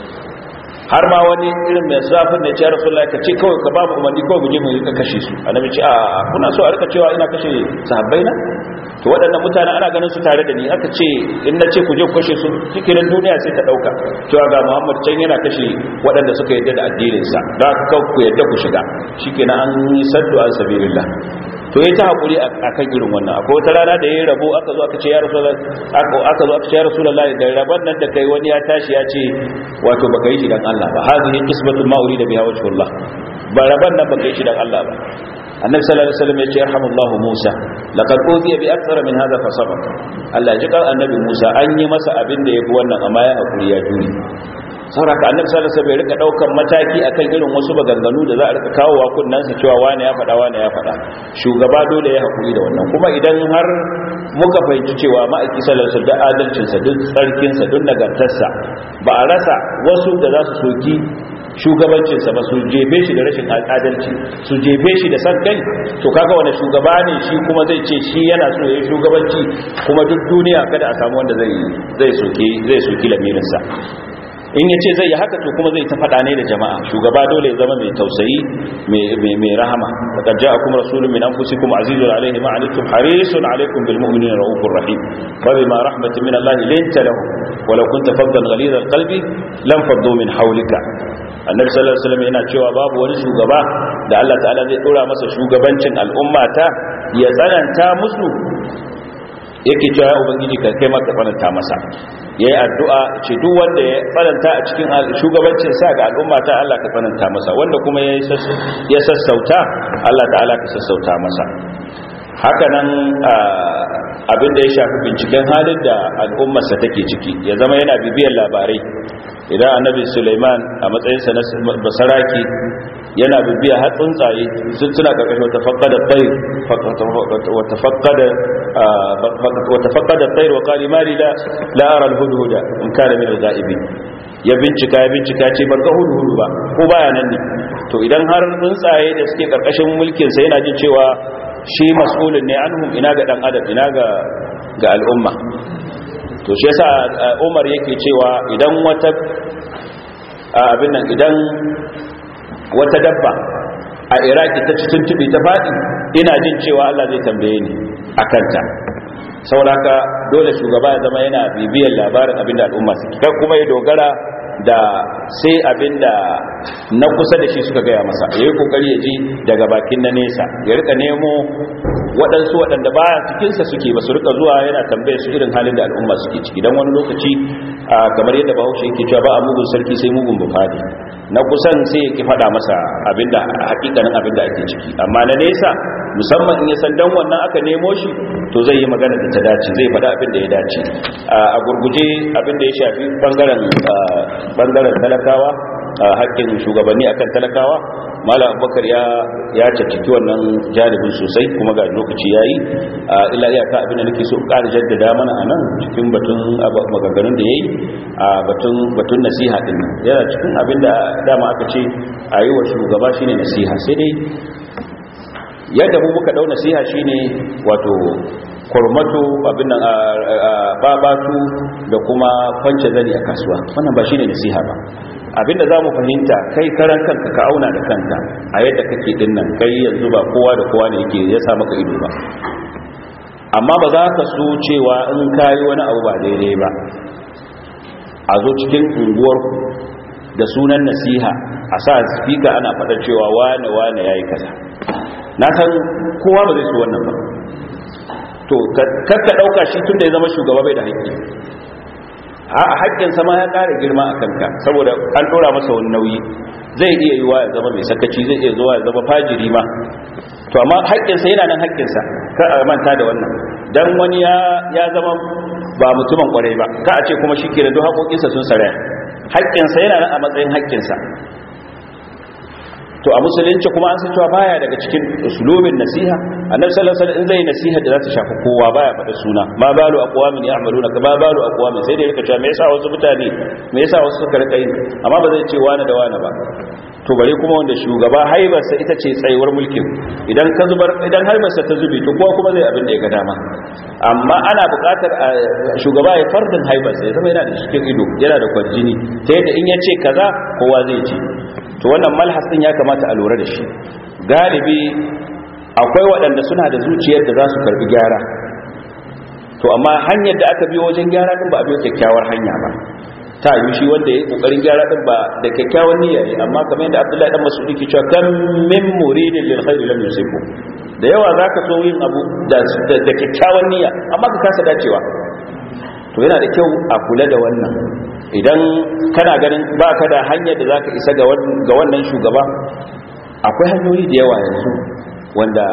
har ma wani irin mai zafin da ce rasulullahi ka ce kawai ka babu umarni kawai mu je mu rika kashe su annabi ce a kuna so a rika cewa ina kashe sahabbai na to waɗannan mutane ana ganin su tare da ni aka ce in na ce ku je ku kashe su cikin duniya sai ta ɗauka cewa ga muhammad can yana kashe waɗanda suka yadda da addininsa da aka kawo ku yadda ku shiga shikenan an yi saddu an sabilillah to ya ta haƙuri a kan irin wannan akwai wata rana da ya yi rabo aka zo aka ce ya rasulullah aka zo aka ce ya rasulullah da rabon nan da kai wani ya tashi ya ce wato baka yi shi dan Allah ba hazihi qismatul ma urida biha wajhullah ba rabon nan baka yi shi dan Allah ba annabi sallallahu alaihi wasallam ya ce yarhamullahu Musa laqad uziya bi akthara min hadha fa sabar Allah ji kan annabi Musa an yi masa abin da yafi wannan amma ya hakuri ya jure sauraka annabi sallallahu alaihi wasallam ya rika daukan mataki akan irin wasu baganganu da za a rika kawo wa kunnansa cewa wani ya faɗa wani ya faɗa shugaba dole ya hakuri da wannan kuma idan har muka fahimci cewa ma'aiki sallallahu alaihi wasallam da adalcin sa duk tsarkin sa duk nagartarsa ba a rasa wasu da za su soki shugabancinsa ba su jebe shi da rashin adalci su jebe shi da san kai to kaga wani shugaba ne shi kuma zai ce shi yana so ya shugabanci kuma duk duniya kada a samu wanda zai zai soki zai soki lamirinsa in yace zai yi haka to kuma zai ta fada ne da jama'a shugaba dole ya zama mai tausayi mai mai rahama laqad ja'akum rasulun min anfusikum azizun alayhi ma anittum harisun alaykum bil mu'minina raufur rahim wa bima rahmatin min Allah linta lahum wa law kunta faddan ghalidha al qalbi lam faddu min hawlika annabi sallallahu alaihi wasallam yana cewa babu wani shugaba da Allah ta'ala zai dora masa shugabancin al'umma ta ya tsananta musu yake cewa ya ubangiji ka kai maka tsananta masa yayi addu'a ce duk wanda ya tsananta a cikin shugabancin sa ga al'umma ta Allah ka tsananta masa wanda kuma ya sassauta Allah ta'ala ka sassauta masa haka nan abinda ya shafi binciken halin da al'ummarsa take ciki ya zama yana bibiyar labarai idan annabi suleiman a matsayinsa na basaraki yana bibiya har tsuntsaye sun tuna karkashin wata fakkada tsair wata fakkada tsair wa kari mari da la'arar hudu-huda in kare min al-ga'ibi ya bincika ya bincika ce ban ga hudu-hudu ba ko baya nan ne to idan har tsuntsaye da suke karkashin mulkinsa yana jin cewa shi mas'ulun ne anhum ina ga dan adam ina ga ga al'umma to shi yasa Umar yake cewa idan wata abin nan idan wata dabba a Iraki ta ci tuntube ta fadi ina jin cewa Allah zai tambaye ni akan ta sauraka dole shugaba ya zama yana bibiyar labarin abin da al'umma suke kar kuma ya dogara da sai abinda na kusa da shi suka gaya masa ya yi kokari ya ji daga bakin na nesa ya rika nemo waɗansu waɗanda ba cikinsa suke ba su rika zuwa yana tambaye su irin halin da al'umma suke ciki don wani lokaci kamar yadda bahaushe yake cewa ba a mugun sarki sai mugun bufadi na kusan sai ya ki faɗa masa abinda hakikanin abinda ake ciki amma na nesa musamman in ya san dan wannan aka nemo shi to zai yi magana da ta dace zai faɗa abin da ya dace a gurguje abin da ya shafi bangaren bangaren talakawa haƙƙin shugabanni akan talakawa malam abubakar ya ya caccaki wannan janibin sosai kuma ga lokaci yayi illa iyaka abin da nake so in ƙara jaddada mana anan cikin batun maganganun da yayi a batun batun nasiha din yana cikin abin da dama aka ce a yi wa shugaba shine nasiha sai dai yadda mu muka dau nasiha shine wato kurmato abin nan babatu da kuma kwance zani a kasuwa wannan ba shine nasiha ba abinda zamu fahimta kai karan kanka ka auna da kanka a yadda kake dinnan kai yanzu ba kowa da kowa ne yake ya sa maka ido ba amma ba za ka so cewa in kayi wani abu ba daidai ba a zo cikin unguwarku da sunan nasiha a sa speaker ana faɗa cewa wane wane yayi kaza na san kowa ba zai so wannan ba to kakka ɗauka shi tun da ya zama shugaba bai da haƙƙi a haƙƙinsa ma ya ƙara girma a kanka saboda an ɗora masa wani nauyi zai iya yiwa ya zama mai sakaci zai iya zuwa ya zama fajiri ma to amma haƙƙinsa yana nan haƙƙinsa ka a manta da wannan dan wani ya zama ba mutumin ƙwarai ba ka a ce kuma shi ke da duk haƙoƙinsa sun saraya haƙƙinsa yana nan a matsayin haƙƙinsa to a musulunci kuma an san cewa baya daga cikin usulubin nasiha annabi sallallahu alaihi wasallam in zai nasiha da za ta shafi kowa baya faɗa suna ma balu aqwamin ya'maluna ka ba balu aqwamin sai da yake cewa me yasa wasu mutane me yasa wasu suka rika yi amma ba zai ce wani da wani ba to bare kuma wanda shugaba haibarsa ita ce tsayuwar mulkin idan ka zubar idan haibarsa ta zube to kowa kuma zai abin da ya ga dama amma ana buƙatar shugaba ya fardin haibarsa ya zama yana da cikin ido yana da kwarjini ta yadda in ya ce kaza kowa zai ce to wannan malhas din ya kamata a lura da shi galibi akwai waɗanda suna da zuciyar da za su karbi gyara to amma hanyar da aka biyo wajen gyara din ba a biyo kyakkyawar hanya ba ta yi shi wanda ya yi kokarin gyara din ba da kyakkyawan niyya ne amma kamar yadda Abdullahi dan Mas'ud ke cewa kan min muridin lil khairi lam yusibu da yawa zaka so yin abu da da kyakkyawan niyya amma ka kasa dacewa to yana da kyau a kula da wannan idan kana ganin ba ka da hanyar da za ka isa ga wannan shugaba akwai hanyoyi da yawa yanzu wanda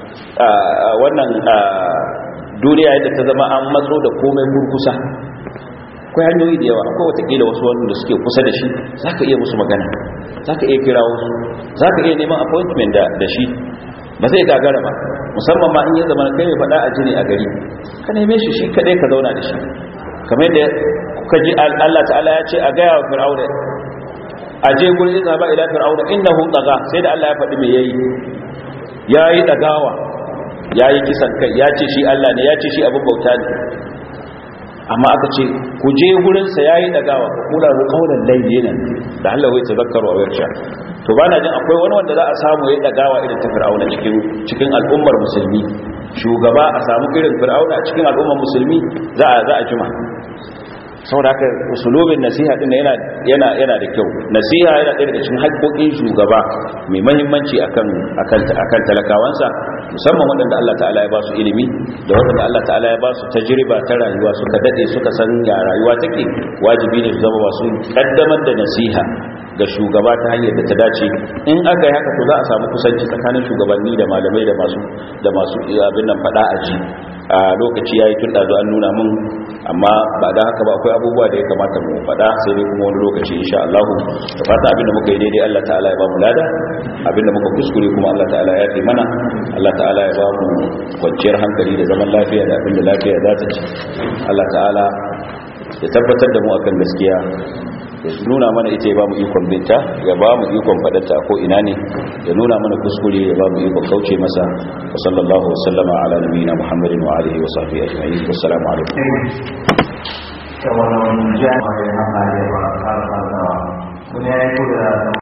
wannan duniya yadda ta zama an matso da komai kurkusa akwai hanyoyi da yawa akwai watakila wasu wanda suke kusa da shi za ka iya musu magana za ka iya kira wasu za ka iya neman appointment da shi ba zai gagara ba musamman ma in yi zama kai mai faɗa a jini a gari ka neme shi shi kaɗai ka zauna da shi kamar da kuka ji Allah ta'ala ya ce a gaya wa fir'auna a je gurin izaba ila fir'auna innahu daga sai da Allah ya faɗi me yayi yayi dagawa yayi kisan kai ya ce shi Allah ne ya ce shi abin bauta ne amma aka ce ku je gurin sa yayi dagawa ku kula ru qawlan layyinan da Allah ya tazakkaru wa yarsha to bana jin akwai wani wanda za a samu yayi dagawa irin ta fir'auna cikin cikin al'ummar musulmi shugaba a samu irin fir'auna a cikin al'ummar musulmi za a za a jima saboda haka usulubin nasiha din yana yana yana da kyau nasiha yana ɗaya daga cikin haƙƙoƙin shugaba mai muhimmanci akan akan akan talakawansa musamman waɗanda Allah ta'ala ya ba su ilimi da waɗanda Allah ta'ala ya ba su tajriba ta rayuwa suka dade suka san ya rayuwa take wajibi ne su zama masu kaddamar da nasiha ga shugaba ta hanyar da ta dace in aka yi haka to za a samu kusanci tsakanin shugabanni da malamai da masu da masu abin nan faɗa a ji a lokaci yayi tun da an nuna mun amma ba da haka ba akwai abubuwa da ya kamata mu faɗa sai dai kuma wani lokaci insha Allah da fata abinda muka yi daidai Allah ta'ala ya ba mu lada abinda muka kuskure kuma Allah ta'ala ya fi mana Allah ta'ala ya ba mu kwanciyar hankali da zaman lafiya da abinda lafiya za ta ci Allah ta'ala ya tabbatar da mu akan gaskiya ya nuna mana ita ya ba mu ikon binta ya ba mu ikon faɗata ko ina ne ya nuna mana kuskure ya ba mu ikon kauce masa wa sallallahu wasallama ala nabiyina muhammadin wa alihi wa sahbihi ajma'in wassalamu alaikum wannan jami'a ya haka ya ba ka da